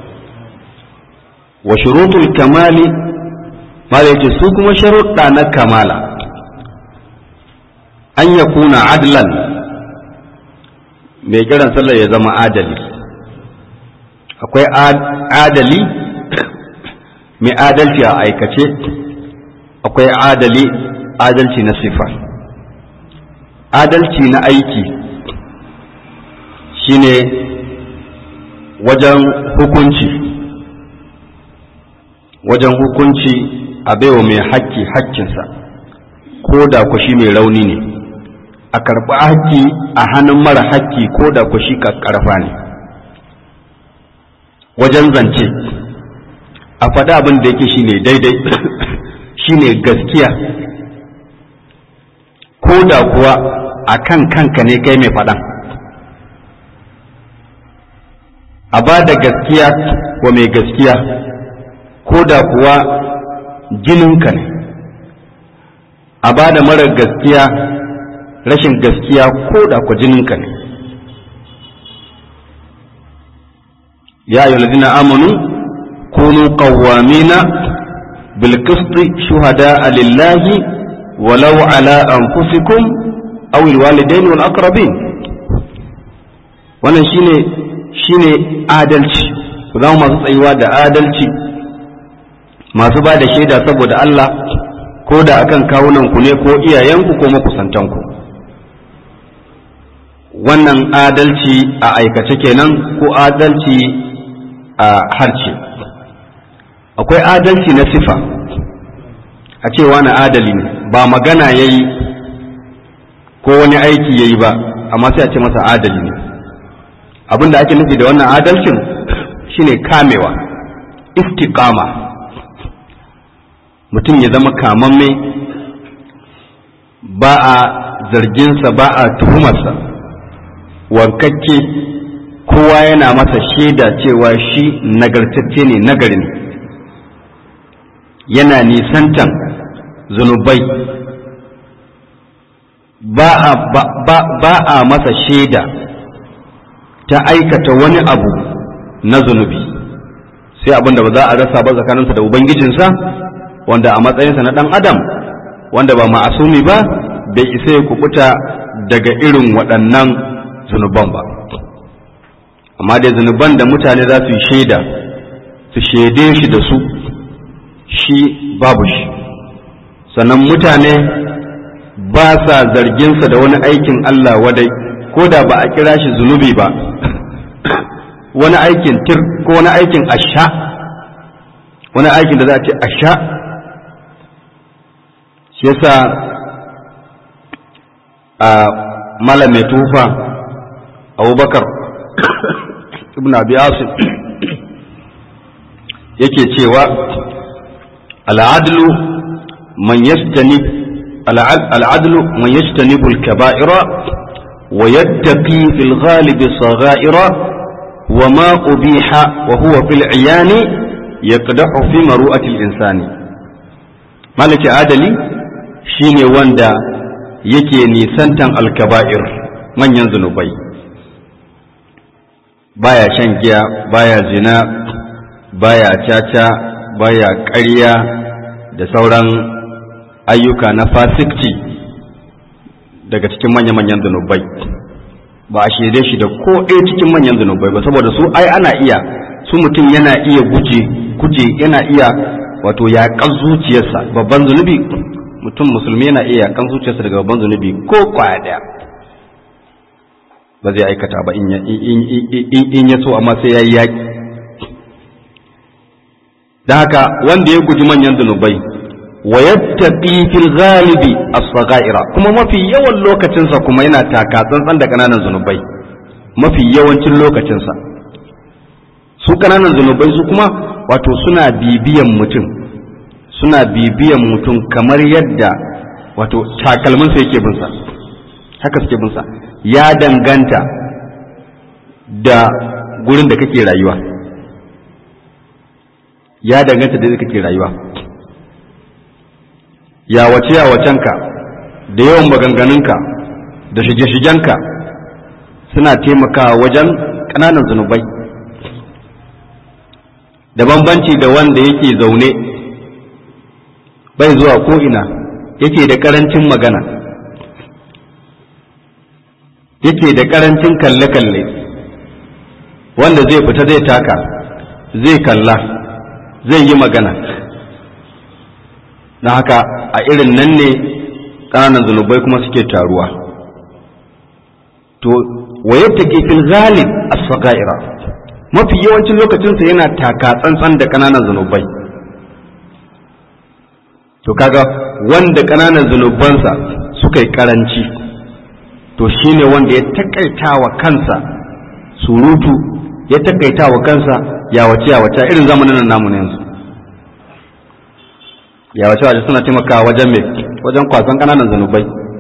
A: wa shurutul kamali ma da yake su kuma sharuɗa na kamala an ya kuna adlan mai kiran sallah ya zama adali akwai adali mai adalci a aikace akwai adali adalci na sifa adalci na aiki shine wajen hukunci wajen hukunci a baiwa mai haƙƙi haƙƙinsa ko da ku shi mai rauni ne a karɓi haƙƙi a hannun mara haƙƙi ko da ku shi ƙarfa ne wajen zance a faɗi abin da yake shine daidai shine gaskiya ko da kuwa a kan kanka ne kai mai faɗan a ba da gaskiya wa mai gaskiya ko da kuwa jininka ne a ba da marar gaskiya rashin gaskiya ko da kuwa jininka ne ya yi lalzina amanu kunu qawwamina bil qisti shuhada lillahi walau ala anfusikum aw al walidain wal aqrabin wannan shine shine adalci ku zama masu tsayuwa da adalci masu ba da shaida saboda Allah ko da akan kawunanku ne ko iyayenku ko makusantanku wannan adalci a aikace kenan ko adalci a harce akwai adalci na sifa a cewa na adali ne ba magana ya yi ko wani aiki ya yi ba amma sai a ce masa adali ne abin da ake nufi da wannan adalcin shine kamewa istiqama mutum ya zama kamamme ba a zarginsa ba a tuhumarsa wankakke kowa yana masa shaida cewa shi nagartacce ne nagari ne yana nisantan zunubai ba a, ba, ba, ba a masa shaida ta aikata wani abu na zunubi sai abin da ba za a rasa ba tsakaninsa da ubangijinsa wanda a matsayinsa na ɗan adam wanda ba ma'asumi ba bai isa ya kubuta daga irin waɗannan zunuban ba amma dai zunuban da mutane za su yi shaida su shaide shi da su shi babu shi sannan mutane ba sa zarginsa da wani aikin Allah wadai ko da ba a kira shi zunubi ba wani aikin tir ko wani aikin asha wani aikin da za a ce asha shi yasa a malam mai tufa abubakar ibn abi asim yake cewa al'adlu man yastani al'adlu man yastanibu al-kaba'ira wa yattaqi fil ghalib sagha'ira wa ma ubiha wa huwa fil 'iyani yaqdahu fi maru'ati al-insani malaki adali shine wanda yake nisantan alkaba'ir manyan zunubai baya shan giya baya zina baya caca baya ƙarya da sauran ayyuka na fasikci daga cikin manya-manyan zunubai ba a shaide shi da ko ɗaya cikin manyan zunubai ba saboda su ai ana iya su mutum yana iya guje guje yana iya wato yaƙan zuciyarsa babban zunubi mutum musulmi yana iya yaƙan zuciyarsa daga babban zunubi ko kwaya ɗaya ba zai aikata ba in ya so amma sai ya yi yaƙi da haka wanda ya guji manyan zunubai wa yattaqi fil ghalibi as-saghaira kuma mafi yawan lokacinsa kuma yana taka tsantsan da kananan zunubai mafi yawancin lokacinsa su kananan zunubai su kuma wato suna bibiyan mutum suna bibiyan mutum kamar yadda wato takalminsa yake binsa haka suke binsa ya danganta da gurin da kake rayuwa ya danganta da kake rayuwa ya wace ya wacenka da yawan maganganunka da shige-shigenka suna taimakawa wajen ƙananan zunubai da bambanci da wanda yake zaune bai zuwa ko'ina yake da ƙarancin magana yake da karancin kalle-kalle wanda zai fita zai taka zai kalla zai yi magana na haka a irin nan ne ƙananan zunubai kuma suke taruwa to wayar take fil ghalib as-sagaira mafi yawancin lokacinsa yana taka tsantsan da ƙananan zunubai to kaga wanda ƙananan zunubansa suka yi ƙaranci to shine wanda ya takaita wa kansa surutu ya takaita wa kansa yawace yawace irin zamanin nan namu ne yanzu yawace yawace suna taimakawa wajen me wajen kwasan ƙananan zunubai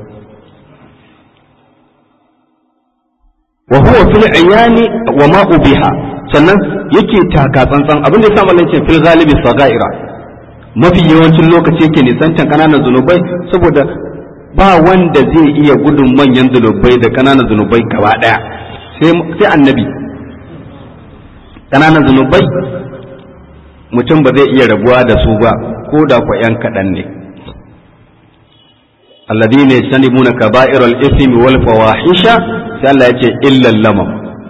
A: wa huwa fil ayani wa ma ubiha sannan yake taka tsantsan abin da ya sa mallan ce fil ghalibi sagaira mafi yawancin lokaci yake nisantan kananan zunubai saboda ba wanda zai iya gudun manyan zunubai da kananan zunubai gaba daya sai annabi kananan zunubai mutum ba zai iya rabuwa da su ba ko da kwa yan kaɗan ne alladhina yajtanibuna kaba'iral ithmi wal fawahisha sai Allah ya ce illal lamam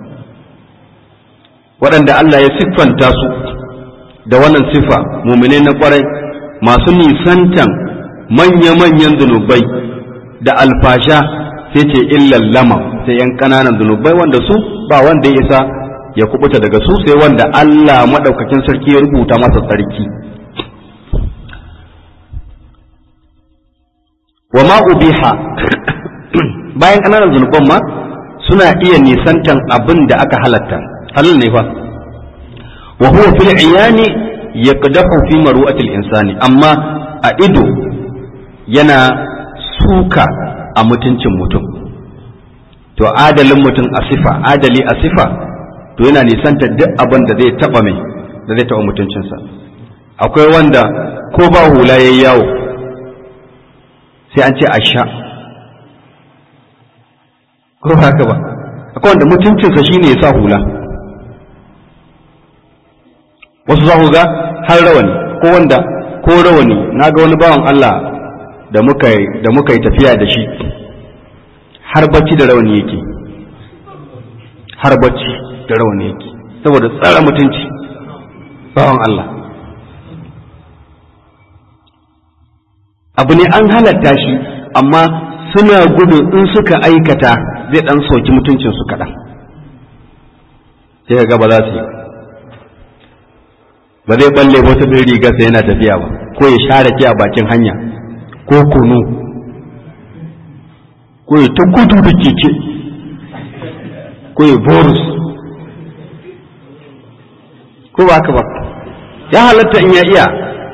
A: waɗanda Allah ya siffanta su da wannan siffa mumine na kwarai masu nisantan manya-manyan zunubai da alfasha sai ce illal lamam sai yan ƙananan zunubai wanda su ba wanda ya isa ya kubuta daga su sai wanda Allah maɗaukakin sarki ya rubuta masa sarki wa ma ubiha bayan ƙananan zunuban ma suna iya nisantan abin da aka halatta halal ne fa wa huwa fil iyani yaqdahu fi maru'atil insani amma a ido yana suka a mutuncin mutum to adalin mutum a sifa adali a sifa to yana nisanta duk abin da zai taba mai da zai taba mutuncinsa akwai wanda ko ba hula yayi yawo sai an ce a sha ko haka ba akwai wanda mutuncinsa shine ya sa hula wasu za ku ga har rawani ko wanda ko rawani na ga wani bawan Allah da muka da muka yi tafiya da shi har bacci da rawani yake har bacci da rawani yake saboda tsara mutunci bawan Allah abu ne an halatta shi amma suna gudu in suka aikata zai dan soki mutuncinsu kaɗan sai ga ba za su yi ba zai balle wata bin rigarsa yana tafiya ba ko ya share ki a bakin hanya ko kunu ko ya ta gudu da keke ko ya borus ko ba haka ba ya halatta in ya iya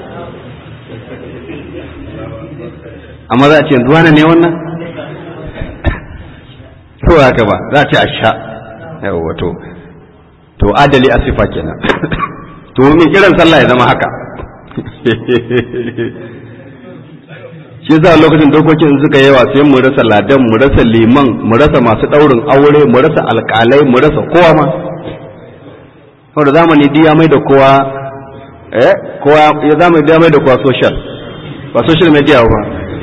A: amma za a ce zuwa ne wannan ko haka ba za a ce a sha yawa to to adali a sifa kenan to mai kiran sallah ya zama haka shi za lokacin dokokin suka yawa sai mu rasa ladan mu rasa liman mu rasa masu daurin aure mu rasa alkalai mu rasa kowa ma saboda zamani diya mai da kowa eh kowa ya zamani diya mai da kowa social ba social media ba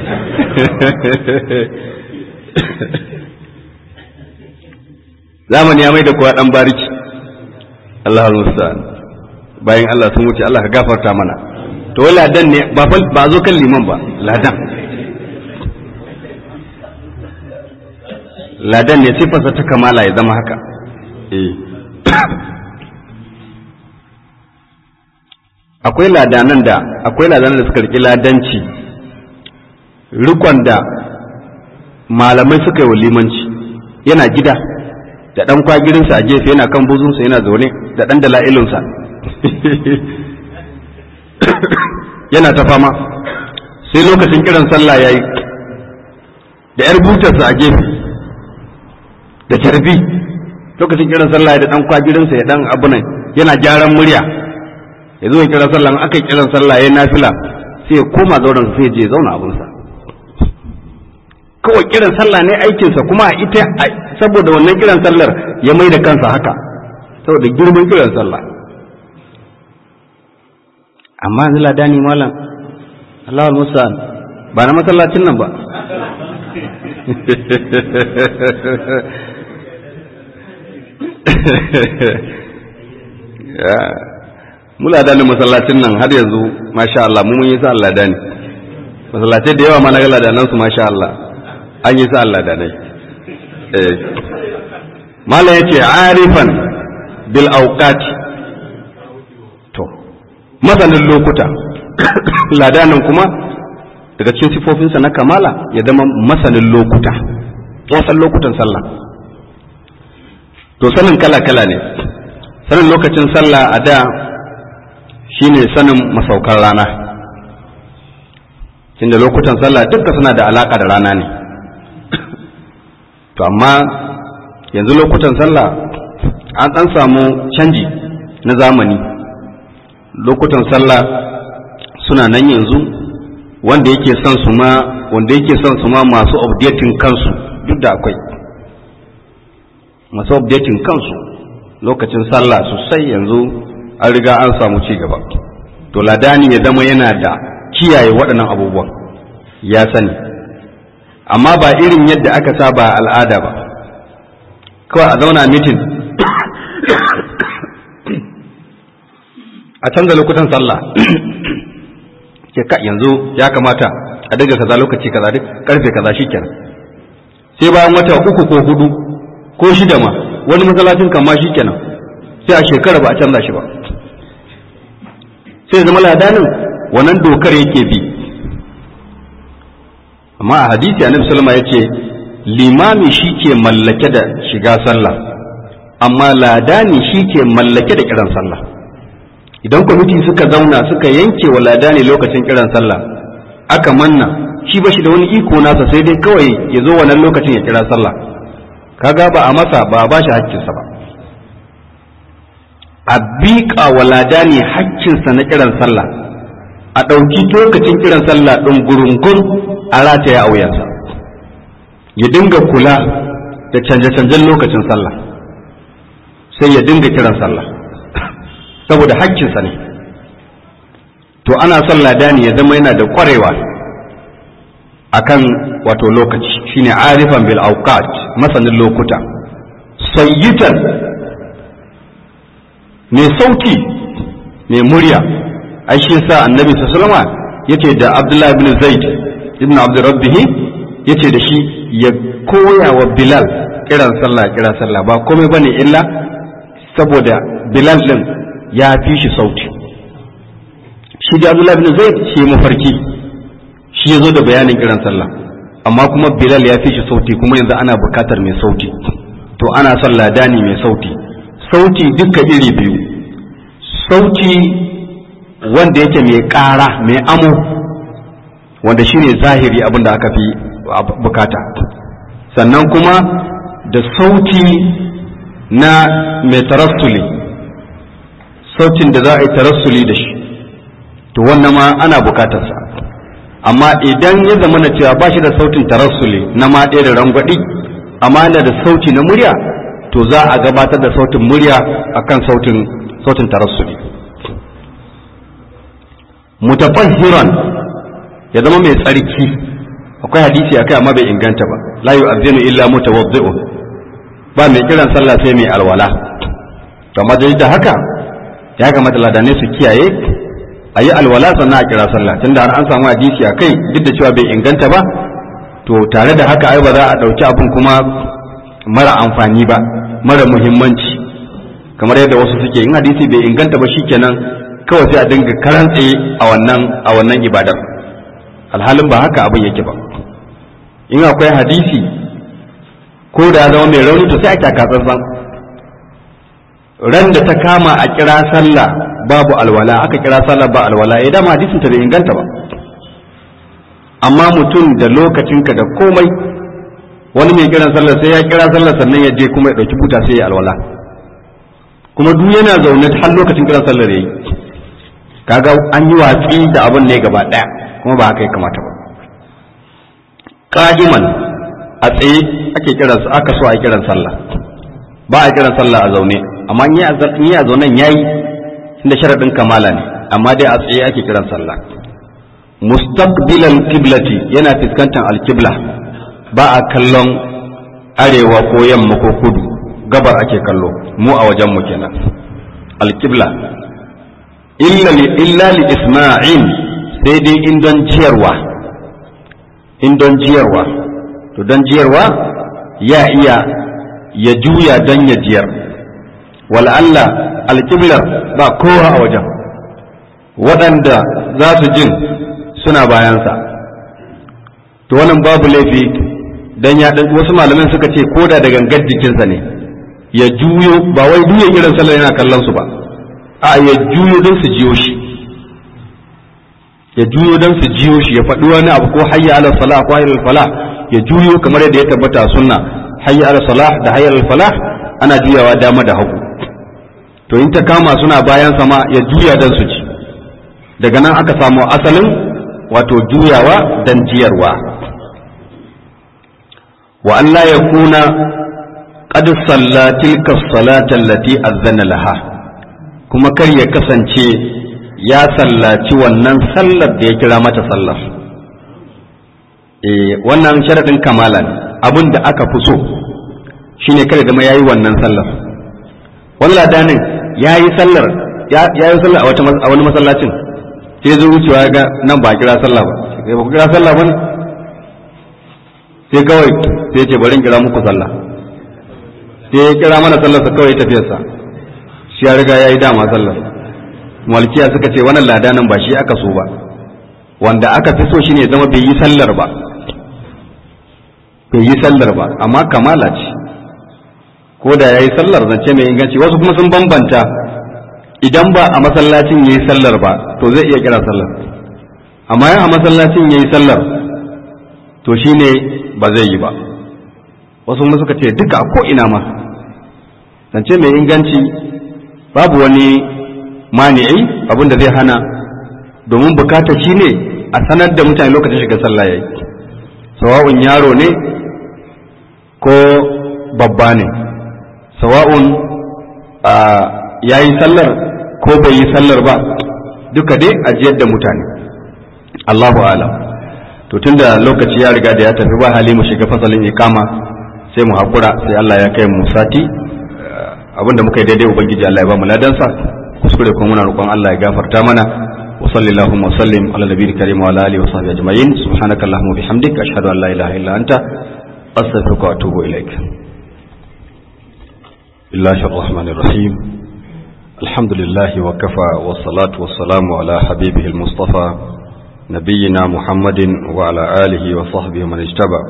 A: zamani ya mai da kowa dan bariki Allahul musta'an bayan Allah sun wuce Allah ka gafarta mana to wai ladan ne ba ba zo kan liman ba ladan ladan ne sifarsa ta kamala ya zama haka eh akwai ladanan da akwai ladanan da suka riki ladanci rikon da malamai suka yi wa limanci yana gida da ɗan kwagirinsa a gefe yana kan buzunsa yana zaune da ɗan dala'ilinsa yana ta fama sai lokacin kiran sallah ya yi da ‘yar butarsa a gefe da tarbi lokacin kiran sallah da ɗan kwagirinsa ya ɗan abu nan yana gyaran murya ya zo kiran sallah aka yi kiran sallah ya yi nafila sai ya koma zauren sai ya je zauna abinsa kawai kiran sallah ne aikinsa kuma a ita saboda wannan kiran sallar ya mai da kansa haka saboda girman kiran sallah amma yanzu ladani malam Allahul Musa'an ba na masallacin nan ba mula da masallacin nan har yanzu masha Allah mu mun yi sa Allah da ne masallacai da yawa ma na gala da nan su masha Allah an yi sa Allah da ne eh mala yace arifan bil awqat to masanin lokuta ladanin kuma daga cikin sifofinsa na kamala ya zama masanin lokuta ya san lokutan sallah to sanin kala-kala ne sanin lokacin sallah a da shine sanin masaukan rana inda lokutan sallah duka suna da alaka da rana ne to amma yanzu lokutan sallah an ɗan samu canji na zamani lokutan sallah suna nan yanzu wanda yake son su ma wanda yake son su ma masu updating kansu duk da akwai masu updating kansu lokacin sallah sosai yanzu an riga an samu ci gaba to ladani ya zama yana da kiyaye waɗannan abubuwan ya sani amma ba irin yadda aka saba al'ada ba kawai a zauna mitin a canza lokutan sallah ke ka yanzu ya kamata a daga kaza lokaci kaza duk karfe kaza shikenan sai bayan wata uku ko hudu ko shida ma wani masallacin kan ma shikenan sai a shekara ba a canza shi ba sai zama ladanin wannan dokar yake bi amma a hadisi annabi sallama yace limami shike mallake da shiga sallah amma ladani shike mallake da kiran sallah idan kwamiti suka zauna suka yanke wa ladani lokacin kiran sallah aka manna shi ba shi da wani iko nasa sai dai kawai ya zo wannan lokacin ya kira sallah kaga ba a masa ba a ba shi hakkinsa ba a biƙa wa ladani hakkinsa na kiran sallah a ɗauki lokacin kiran sallah ɗin gurungun a rataya a wuyansa ya dinga kula da canje-canjen lokacin sallah sai ya dinga kiran sallah saboda hakkinsa ne to ana son ladani ya zama yana da kwarewa akan wato lokaci shine arifan bil awqat masanin lokuta sayyitan mai sauti mai murya ai shi yasa annabi sallallahu alaihi yace da abdullahi ibn zaid ibn abdurrabbih yace da shi ya koya wa bilal kiran sallah kiran sallah ba komai bane illa saboda bilal din ya fi shi sauti shi da abdullahi ibn zaid shi mafarki shi ya zo da bayanin kiran sallah amma kuma bilal ya fi shi sauti kuma yanzu ana bukatar mai sauti to ana son ladani mai sauti sauti duka iri biyu sauti wanda yake mai ƙara mai amo wanda shine zahiri abin da aka fi bukata sannan kuma da sauti na mai tarassuli sautin da za a yi tarassuli da shi to wannan ma ana bukatarsa amma idan ya zama na cewa ba shi da sautin tarassuli na ma ɗaya da rangwaɗi amma yana da sauti na murya to za a gabatar da sautin murya akan sautin sautin tarassuli mutafahhiran ya zama mai tsarki akwai hadisi akai amma bai inganta ba la yu'adhinu illa mutawaddi'un ba mai kiran sallah sai mai alwala to amma da haka ya kamata ladane su kiyaye a yi alwala sannan a kira sallah tunda har an samu hadisi a kai duk da cewa bai inganta ba to tare da haka ai ba za a ɗauki abin kuma mara amfani ba mara muhimmanci kamar yadda wasu suke in hadisi bai inganta ba shikenan kawai sai a dinga karan tsaye a wannan a wannan ibadar alhalin ba haka abin yake ba in akwai hadisi ko da zama mai rauni to sai a kyaka tsantsan ran da ta kama a kira sallah babu alwala aka kira sallah ba alwala ya dama hadisin ta bai inganta ba amma mutum da lokacinka da komai wani mai kiran sallah sai ya kira sallah sannan ya je kuma ya dauki buta sai ya alwala kuma duk yana zaune har lokacin kiran sallah da yi kaga an yi watsi da abin ne gaba daya kuma ba haka ya kamata ba qa'iman a tsaye ake kiran aka so a kiran sallah ba a kiran sallah a zaune amma in yi a zaunen yayi inda sharadin kamala ne amma dai a tsaye ake kiran sallah mustaqbilal qiblati yana fuskantar alqibla ba a kallon arewa ko yamma ko kudu gabar ake kallo mu a wajen mu kenan alƙibla illa li isma'in sai dai in don jiyarwa in don jiyarwa to don jiyarwa ya iya ya juya don ya jiyar Allah alƙiblar ba kowa a wajen waɗanda za su jin suna bayansa to wannan babu laifi don ya wasu malaman suka ce koda da gangar jikinsa ne ya juyo ba wai duya irin sallar yana kallon su ba a ya juyo don su jiyo shi ya juyo don su jiyo shi ya faɗi wani abu ko hayya ala salah ko hayya ala falah ya juyo kamar yadda ya tabbata sunna hayya ala salah da hayya ala falah ana juyawa dama da hagu to in ta kama suna bayan sama ya juya don su ci daga nan aka samu asalin wato juyawa don jiyarwa wa Allah ya kuna qad salla tilka salata allati azzana laha kuma kar ya kasance ya sallaci wannan sallar da ya kira mata sallar eh wannan sharadin kamala ne abin da aka fi so shine kada da ma yayi wannan sallar wani ladanin yayi sallar ya yi sallar a wani masallacin sai zo wucewa ga nan ba kira sallah ba sai ba ku kira sallah ba ne sai kawai sai ce bari in kira muku sallah sai ya kira mana sallar sa kawai tafiyarsa shi ya riga yayi dama sallar malkiya suka ce wannan ladanin ba shi aka so ba wanda aka fi so shine zama bai yi sallar ba bai yi sallar ba amma kamala ce ko da yayi sallar zance mai inganci wasu kuma sun bambanta idan ba a masallacin yayi sallar ba to zai iya kira sallar amma yan a masallacin yayi sallar to shine ba zai yi ba wasu kuma suka ce duka ko ina ma zance mai inganci babu wani mani'i abin da zai hana domin bukata shine a sanar da mutane lokacin shiga sallah yayi sawa'un yaro ne ko babba ne sawa'un ya yi sallar ko bai yi sallar ba duka dai ajiyar da mutane Allahu alam to tunda lokaci ya riga da ya tafi ba hali mu shiga fasalin ikama sai mu hakura sai Allah ya kai mu sati abinda muka yi daidai ubangiji Allah ya ba mu ladansa kuskure kuma muna roƙon Allah ya gafarta mana wa sallallahu wa sallim ala nabiyil karim wa ala alihi wa sahbihi ajma'in subhanakallahumma wa bihamdika ashhadu an la ilaha illa anta astaghfiruka wa atubu ilaik الله الرحمن الرحيم الحمد لله وكفى والصلاة والسلام على حبيبه المصطفى نبينا محمد وعلى آله وصحبه من اجتبى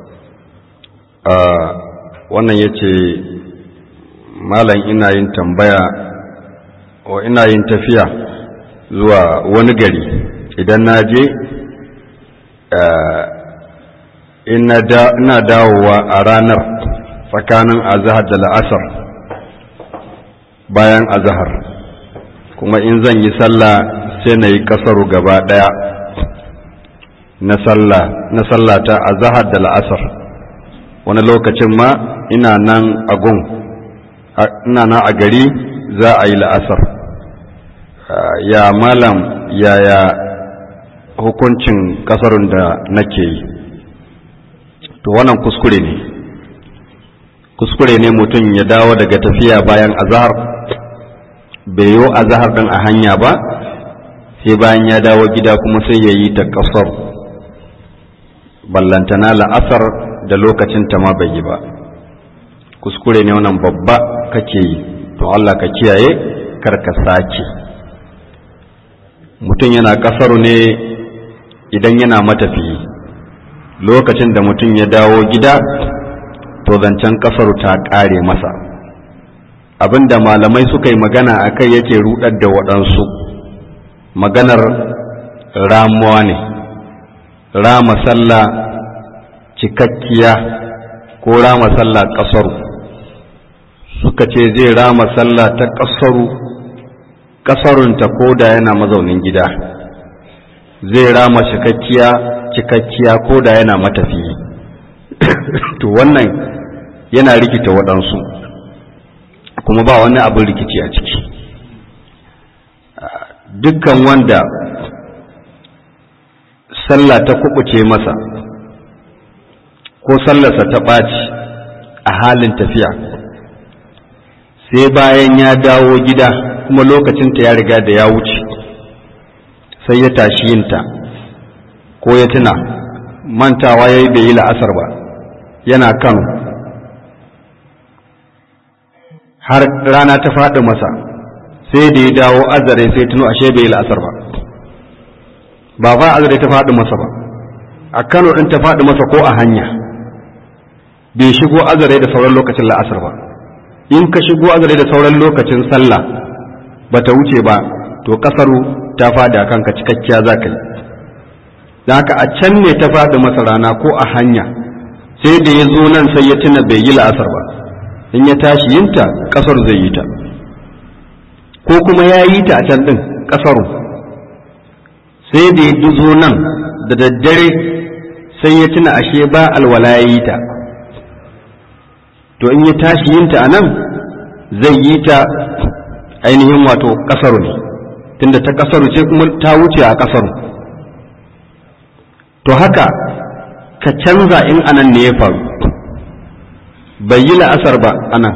A: wannan ya ce malam ina yin tambaya wa ina yin tafiya zuwa wani gari idan na je ina dawowa a ranar tsakanin azahar da la'asar bayan azahar kuma in zan yi sallah sai na yi kasaru gaba ɗaya na sallah ta azahar da la'asar wani lokacin ma ina nan a gun ina nan a gari za a yi la'asar ya malam yaya hukuncin kasarun da nake yi to wannan kuskure ne kuskure ne mutum ya dawo daga tafiya bayan azahar bai yi azahar ɗin a hanya ba sai bayan ya dawo gida kuma sai ya yi ta ƙasar ballantana la'asar da lokacin ta ma bai yi ba kuskure ne wannan babba kake yi to Allah ka kiyaye kar ka sake mutum yana ƙasaru ne idan yana matafiyi lokacin da mutum ya dawo gida to zancen ƙasar ta ƙare masa abinda malamai suka yi magana a kai yake rudar da waɗansu maganar ramuwa ne rama sallah cikakkiya ko rama sallah ƙasaru suka ce zai rama sallah ta ƙasaru ƙasarunta ko da yana mazaunin gida zai rama cikakkiya cikakkiya ko da yana matafiyi to wannan yana rikita waɗansu kuma ba wani abin rikici a ciki dukkan wanda sallah ta kubuce masa ko sallarsa ta ɓaci a halin tafiya sai bayan ya dawo gida kuma lokacinta ya riga da ya wuce sai ya tashi yinta ko ya tuna mantawa ya yi bai yi la'asar ba yana kan har rana ta faɗi masa sai da ya dawo azare sai tuno ashe bai yi la'asar ba ba ba azare ta faɗi masa ba a kano ɗin ta faɗi masa ko a hanya bai shigo azare da sauran lokacin la'asar ba in ka shigo azare da sauran lokacin sallah ba ta wuce ba to kasaru ta faɗi a kanka cikakkiya za ka yi haka a can ne ta faɗi masa rana ko a hanya sai da ya zo nan sai ya tuna bai yi la'asar ba in ya tashi yinta kasar zai yi ta ko kuma ya yi ta a can ɗin kasaru sai da ya zo nan da daddare sai ya tuna ashe ba alwala ya yi ta to in ya tashi yinta a nan zai yi ta ainihin wato kasaru ne tunda ta kasaru ce kuma ta wuce a kasaru to haka ka canza in anan ne ya faru bai yi la'asar ba anan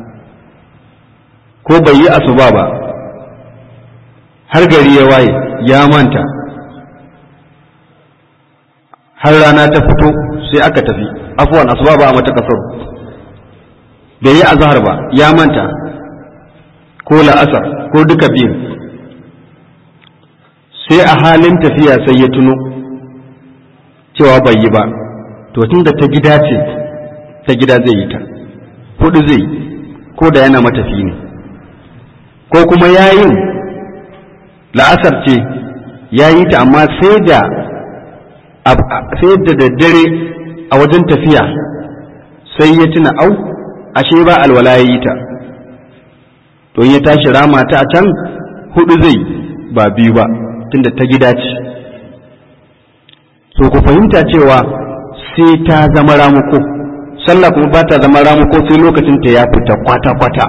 A: ko bai yi asuba ba har gari ya waye ya manta har rana ta fito sai aka tafi afuwan asuba ba a mata kasar bai yi azhar ba ya manta ko la'asar ko duka biyu sai a halin tafiya sai ya tuno cewa bai yi ba to tun da ta gida ce ta gida zai yi ta hudu zai ko da yana matafi ne ko kuma yayin la'asar ce ya yi ta amma sai da sai da daddare a wajen tafiya sai ya tuna au ashe ba alwala ya yi ta to ya tashi rama ta a can hudu zai ba biyu ba tunda ta gida ce so ku fahimta cewa sai ta zama ramuko sallah kuma ba ta zama ramuko sai lokacin ta ya fita kwata-kwata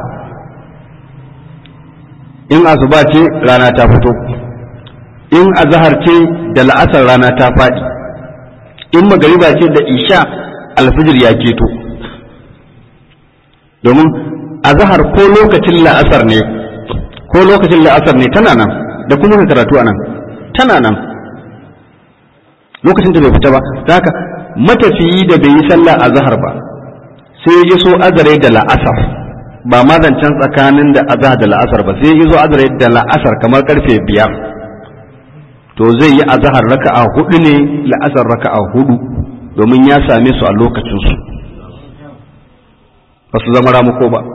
A: in asuba ce rana ta fito in azahar ce da la'asar rana ta faɗi in magariba ce da isha alfijir ya keto domin azahar ko lokacin la'asar ne ko lokacin la'asar ne tana nan da kuma karatu a nan tana nan lokacin da bai fita ba ta haka matafiyi da bai yi sallah a zahar ba sai ya so azare da la'asar ba ma zancen tsakanin da azahar da la'asar ba sai ya zo azare da la'asar kamar karfe biyar to zai yi azahar raka'a hudu ne la'asar raka'a hudu domin ya same su a lokacinsu ba su zama ramuko ba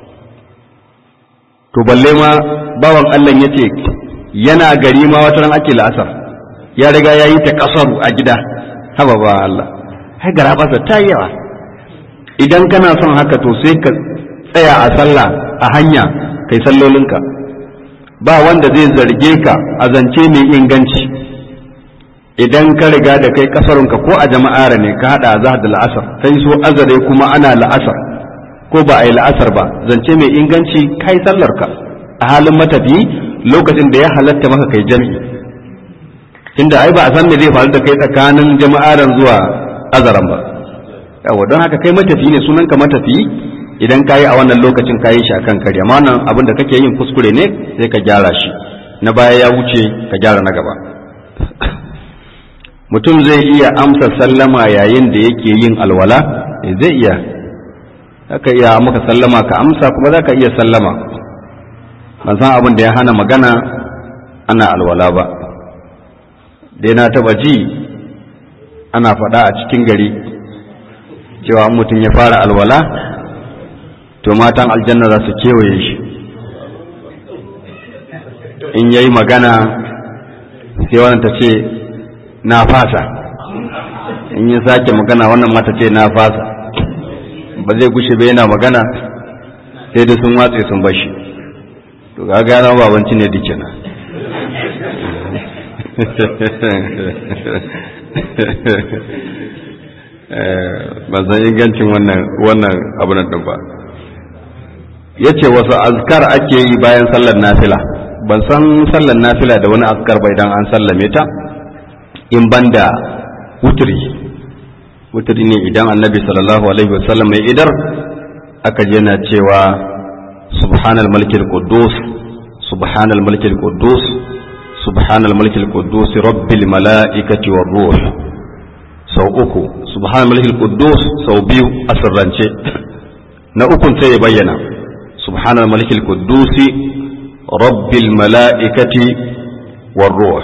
A: to balle ma bawan Allah ya ce yana gari ma wata ran ake la'asar ya riga ya yi ta kasaru a gida haba ba Allah hai gara basa ta yi yawa idan kana son haka to sai ka tsaya a sallah a hanya kai sallolinka ba wanda zai zarge ka a zance mai inganci idan ka riga da kai kasarunka ko a jama'ar ne ka hada azhar da la'asar kai so azare kuma ana la'asar ko ba a yi la'asar ba zance mai inganci kai sallarka a halin matafi lokacin da ya halatta maka kai jami'i tunda ai ba a san me zai faru da kai tsakanin jama'aran zuwa azaran ba yawa don haka kai matafi ne sunan ka matafi idan ka yi a wannan lokacin ka yi shi akan kare amma wannan abin da kake yin kuskure ne sai ka gyara shi na baya ya wuce ka gyara na gaba mutum zai iya amsa sallama yayin da yake yin alwala zai iya zaka iya maka sallama ka amsa kuma zaka iya sallama ban san abin da ya hana magana ana alwala ba dai na taba ji ana faɗa a cikin gari cewa mutum ya fara alwala to matan aljanna za su kewaye shi in yayi magana sai wannan ta ce na fasa in yi sake magana wannan mata ce na fasa ba zai gushe ba yana magana sai da sun watse sun bashi to ga gana babanci ne dike na ba san ingancin wannan wannan abin din ba yace wasu azkar ake yi bayan sallar nafila ban san sallar nafila da wani azkar ba idan an sallame ta in banda wuturi wuturi ne idan annabi sallallahu alaihi wasallam mai idar aka je na cewa subhanal malikil quddus subhanal malikil quddus subhanal malikil quddus rabbil malaikati war ruh sau uku subhanal malikil quddus sau biyu a sirrance na ukun sai ya bayyana subhanal malikil quddus rabbil malaikati war ruh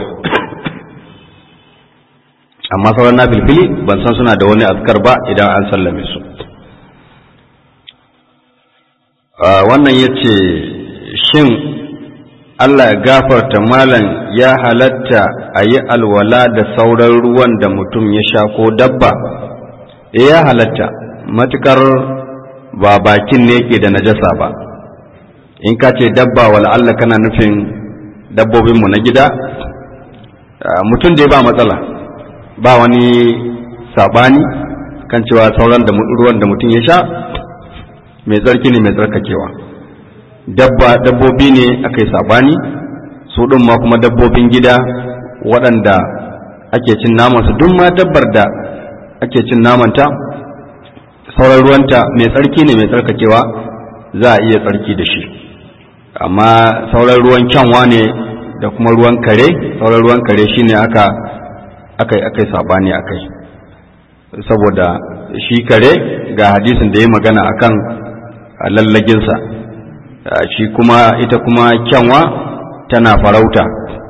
A: amma sauran na filfili ban san suna da wani azkar ba idan an sallame su wannan ya ce shin Allah ya gafarta malam ya halatta a yi alwala da sauran ruwan da mutum ya sha ko dabba e ya halatta matukar ba bakin ne ke da najasa ba in ka ce dabba wala Allah kana nufin dabbobinmu na gida mutum da ba matsala ba wani sabani kan cewa sauran da ruwan da mutum ya sha mai tsarki ne mai tsarkakewa dabba dabbobi ne aka yi sabani su ɗin ma kuma dabbobin gida waɗanda ake cin namansu duk ma dabbar da ake cin namanta sauran ruwanta mai tsarki ne mai tsarkakewa za a iya tsarki da shi amma sauran ruwan kyanwa ne da kuma ruwan kare sauran ruwan kare shine aka akai akai sabani akai saboda shi kare ga hadisin da ya magana akan lallaginsa shi kuma ita kuma kyanwa tana farauta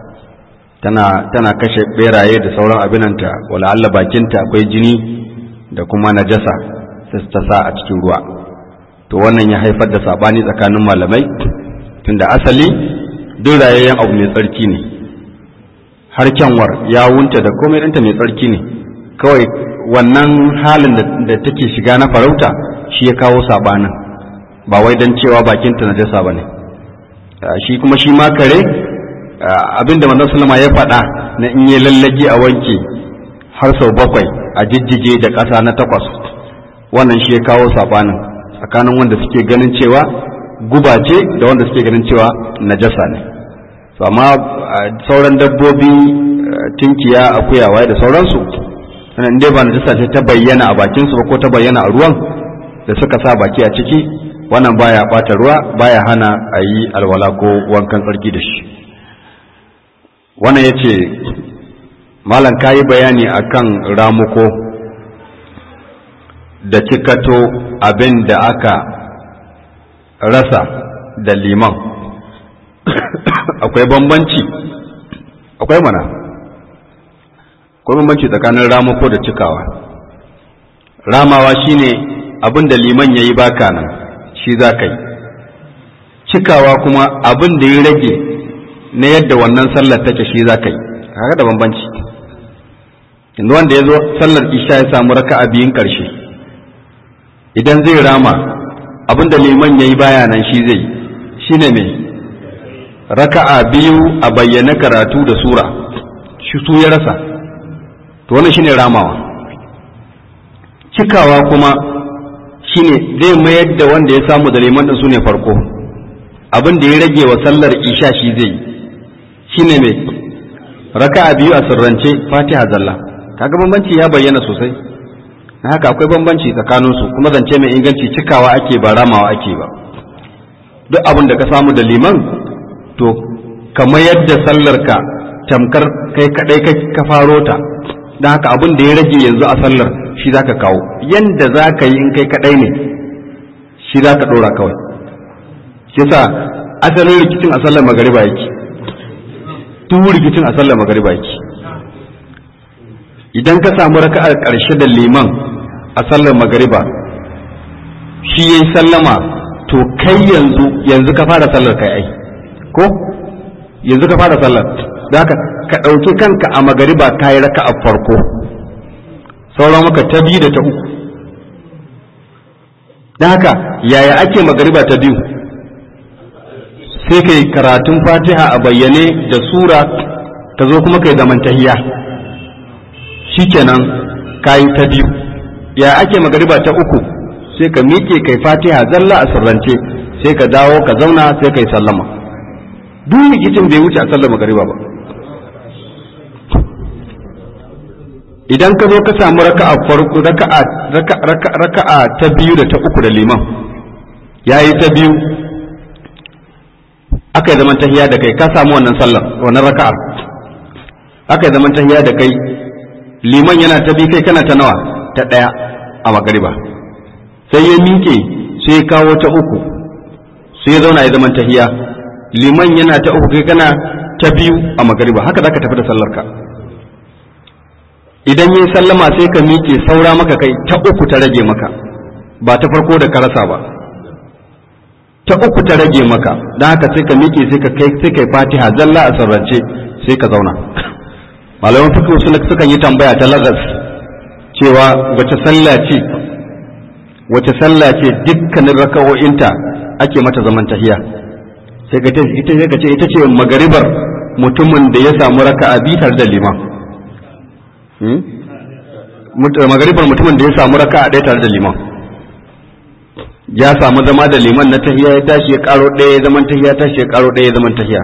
A: tana tana kashe beraye da sauran abinanta wala Allah bakinta akwai jini da kuma najasa sai ta sa a cikin ruwa to wannan ya haifar da sabani tsakanin malamai tunda asali duk rayayyen abu mai tsarki ne har kyanwar ya wunta da komai ɗinta mai tsarki ne kawai wannan halin da take shiga na farauta shi ya kawo sabanin ba wai don cewa bakinta na jasa ba ne shi kuma shi ma kare abinda manzon sallama ya faɗa na in yi lallage a wanke har sau bakwai a jijjige da ƙasa na takwas wannan shi ya kawo sabanin tsakanin wanda suke ganin cewa guba ce da wanda suke ganin cewa najasa ne to amma sauran dabbobi tinkiya akuya waye da sauransu sannan dai ba najasa ce ta bayyana a bakin su ba ko ta bayyana a ruwan da suka sa baki a ciki wannan baya bata ruwa baya hana a yi alwala ko wankan tsarki da shi wannan yace malam kayi bayani akan ramuko da cikato abin da aka rasa da liman akwai bambanci akwai mana akwai bambanci tsakanin ramako da cikawa ramawa shine abin da liman ya yi baka nan shi za ka yi cikawa kuma abin da ya rage na yadda wannan sallar take shi za ka yi haka da bambanci yanzu wanda ya zo sallar isha ya samu raka'a biyun ƙarshe idan zai rama abin da liman ya yi baya nan shi zai shi ne mai raka'a biyu a bayyana karatu da sura shi su ya rasa to wannan shine ramawa cikawa kuma shine zai mayar da wanda ya samu da liman din su ne farko abin da ya rage wa sallar isha shi zai shine mai raka'a biyu a sirrance fatiha zalla kaga bambanci ya bayyana sosai na haka akwai bambanci tsakaninsu kuma zance mai inganci cikawa ake ba ramawa ake ba duk abin da ka samu da liman to kamar yadda sallarka tamkar kai kadai ka faro ta don haka abin da ya rage yanzu a sallar shi za ka kawo yadda za ka yi in kai kadai ne shi za ka ɗora kawai shi sa asalin rikicin a sallar magariba yake duk rikicin a sallar magariba yake idan ka samu raka'ar ƙarshe da liman a sallar magariba shi yayi sallama to kai yanzu yanzu ka fara sallar kai ai ko yanzu ka fara sallar da haka ka ɗauki kanka a magariba ka yi raka a farko sauran maka ta biyu da ta uku da haka yaya ake magariba ta biyu sai ka yi karatun fatiha a bayyane da sura ka zo kuma ka yi zaman tahiya shikenan ka yi ta biyu ya ake magariba ta uku sai ka miƙe kai fatiha zalla a sirrance sai ka dawo ka zauna sai ka yi sallama duk rikicin bai wuce a sallar magariba ba idan ka zo ka samu raka'a farko raka'a raka'a ta biyu da ta uku da liman yayi ta biyu aka yi zaman tahiya da kai ka samu wannan sallar wannan raka'ar aka yi zaman tahiya da kai liman yana ta bi kai kana ta nawa ta ɗaya a magariba sai ya miƙe sai ya kawo ta uku sai ya zauna ya zaman tahiya liman yana ta uku kai kana ta biyu a magariba haka zaka tafi da sallarka idan yi sallama sai ka miƙe saura maka kai ta uku ta rage maka ba ta farko da ka rasa ba ta uku ta rage maka don haka sai ka miƙe sai ka kai sai kai fatiha zalla a sarrance sai ka zauna malaman fiqh suna sukan yi tambaya ta lagas cewa wace sallah ce wace sallah ce dukkanin raka'o'inta ake mata zaman tahiya sai ka ce ita sai ka ce ita ce magaribar mutumin da ya samu raka'a bi tare da liman magaribar mutumin da ya samu raka'a ɗaya tare da liman ya samu zama da liman na tahiya ya tashi ya karo ɗaya ya zaman tahiya tashi ya karo ɗaya ya zaman tahiya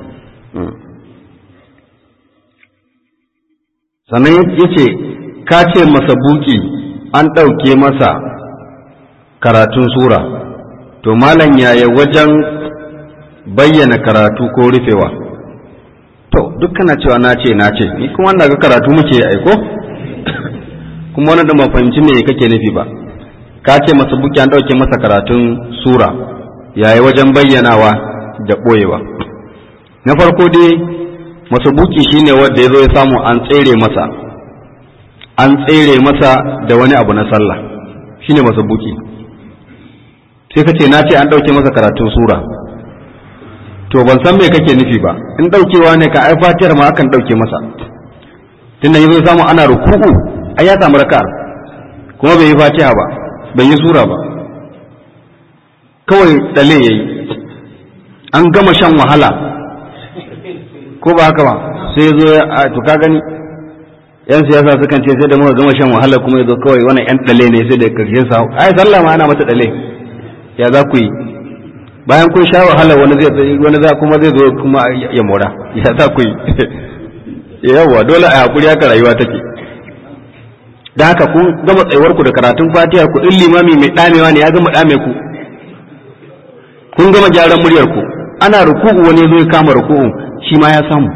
A: sannan ya ce ka ce masa buki an ɗauke masa karatun sura to malam yaya wajen bayyana karatu ko rufewa to duk kana cewa na ce na ce ni kuma wanda ga karatu muke aiko kuma wani da ban fahimci me kake nufi ba ka ce masa buki an ɗauke masa karatun sura yaya wajen bayyanawa da ɓoyewa na farko dai masabuki shine wanda ya zo ya samu an tsere masa an tsere masa da wani abu na sallah shine masabuki sai ka ce na ce an ɗauke masa karatun sura to ban san me kake nufi ba in ɗaukewa ne ka ai fatiyar ma akan ɗauke masa tunda ya zo samu ana ruku'u ai ya samu raka'ar kuma bai yi fatiha ba bai yi sura ba kawai ɗale ya yi an gama shan wahala ko ba haka ba sai zo a to ka gani yan siyasa sukan ce sai da muka gama shan wahala kuma yazo kawai wannan yan dale ne sai da karshen sa ai sallah ma ana mata dale ya za ku yi bayan kun sha wahala wani zai wani za kuma zai zo kuma ya mora ya za ku yi yawa dole a hakuri haka rayuwa take da haka kun gama tsayuwar ku da karatun fatiha ku din limami mai damewa ne ya gama dame ku kun gama gyaran muryar ku ana ruku'u wani zo ya kama ruku'u shi ma ya samu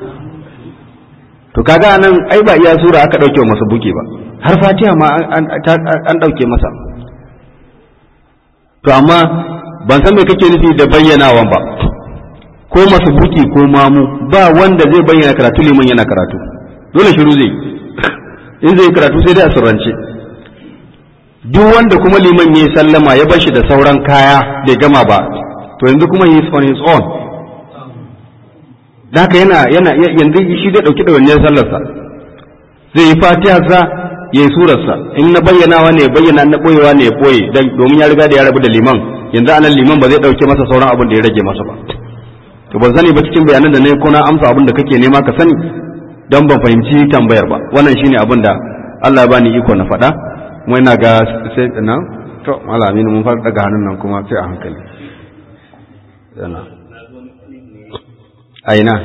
A: to kaga nan ai ba iya sura aka dauke masa buke ba har fatiha ma an dauke masa to amma ban san me kake nufi da bayyanawan ba ko masu buki ko mamu ba wanda zai bayyana karatu liman yana karatu dole shiru zai in zai karatu sai dai a surrance duk wanda kuma liman ya sallama ya bar shi da sauran kaya bai gama ba to yanzu kuma he is on his own da haka yana yana yanzu shi zai dauki ɗawainiyar sallarsa zai yi fatiyarsa ya yi surarsa in na bayyanawa ne bayyana na boyewa ne ya boye dan domin ya riga da ya rabu da liman yanzu anan liman ba zai dauke masa sauran abin da ya rage masa ba to ban sani ba cikin bayanan da nayi ko na amsa abin da kake nema ka sani dan ban fahimci tambayar ba wannan shine abin da Allah ya bani iko na faɗa kuma ina ga sai na to malamin mun fara daga hannun nan kuma sai a hankali yana aina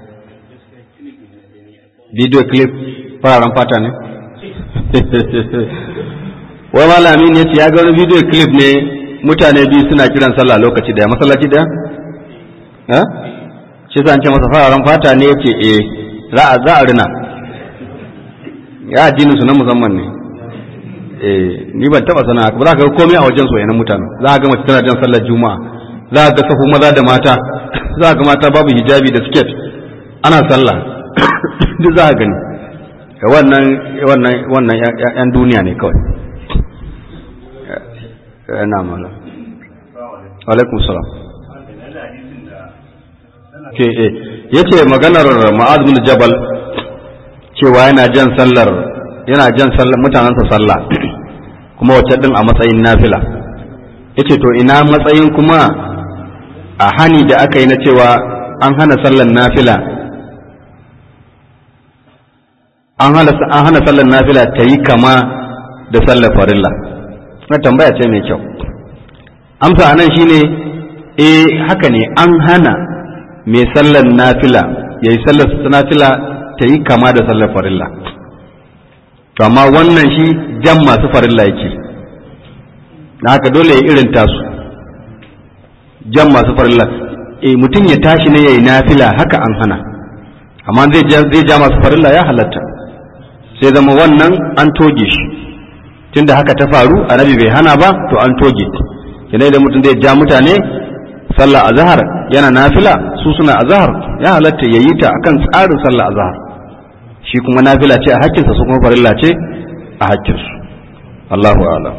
A: video clip fararen fata ne wai malami ne ya ga wani video clip ne mutane biyu suna kiran sallah lokaci daya masallaci daya eh shi zan ce masa fararen fata ne yace eh za a za a rina ya addinin su na musamman ne eh ni ban taba sana ba za ka ga komai a wajen soyayyen mutane za ka ga mace tana jan sallar juma'a za ka ga sahu maza da mata za ga mata babu hijabi da siket ana sallah duk za ka gani wannan wannan wannan yan duniya ne kawai yana mala alaikum salam ke eh yace maganar ma'az bin jabal cewa yana jan sallar yana jan sallar mutanansa sallah kuma wacce din a matsayin nafila yace to ina matsayin kuma a hani da aka yi na cewa an hana sallar nafila an hana sallar nafila ta yi kama da sallar farilla na tambaya ce mai kyau amsa anan shine eh haka ne an hana mai sallar nafila ya yi sallar nafila ta yi kama da sallar farilla to amma wannan shi jan masu farilla yake na haka dole ya irin tasu jan masu farilla e mutum ya tashi ne yayi nafila haka an hana amma zai ja zai ja masu farilla ya halatta sai zama wannan an toge shi tunda haka ta faru annabi bai hana ba to an toge kina da mutum zai ja mutane sallah azhar yana nafila su suna azhar ya halatta yayi ta akan tsarin sallah azhar shi kuma nafila ce a hakkinsa su kuma farilla ce a hakkinsu Allahu a'lam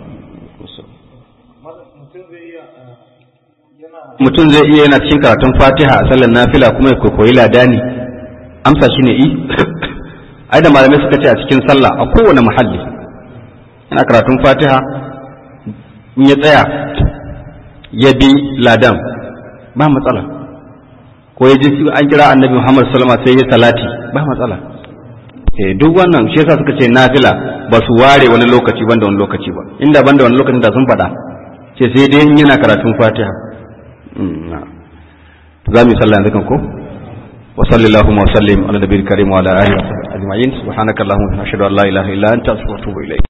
A: mutum zai iya yana cikin karatun fatiha a sallar nafila kuma ya koyi ladani amsa shi ne i ai da malamai suka ce a cikin sallah a kowane muhalli yana karatun fatiha in ya tsaya ya bi ladan ba matsala ko ya ji an kira annabi muhammad sallama sai ya salati ba matsala eh duk wannan shi yasa suka ce nafila ba su ware wani lokaci banda wani lokaci ba inda banda wani lokacin da sun faɗa ce sai dai yana karatun fatiha za mu yi sallah yanzu kan ko wa sallallahu wa sallim ala nabiyil karim wa ala alihi wa sahbihi ajma'in subhanakallahumma wa ashhadu an la ilaha illa anta astaghfiruka wa atubu ilayk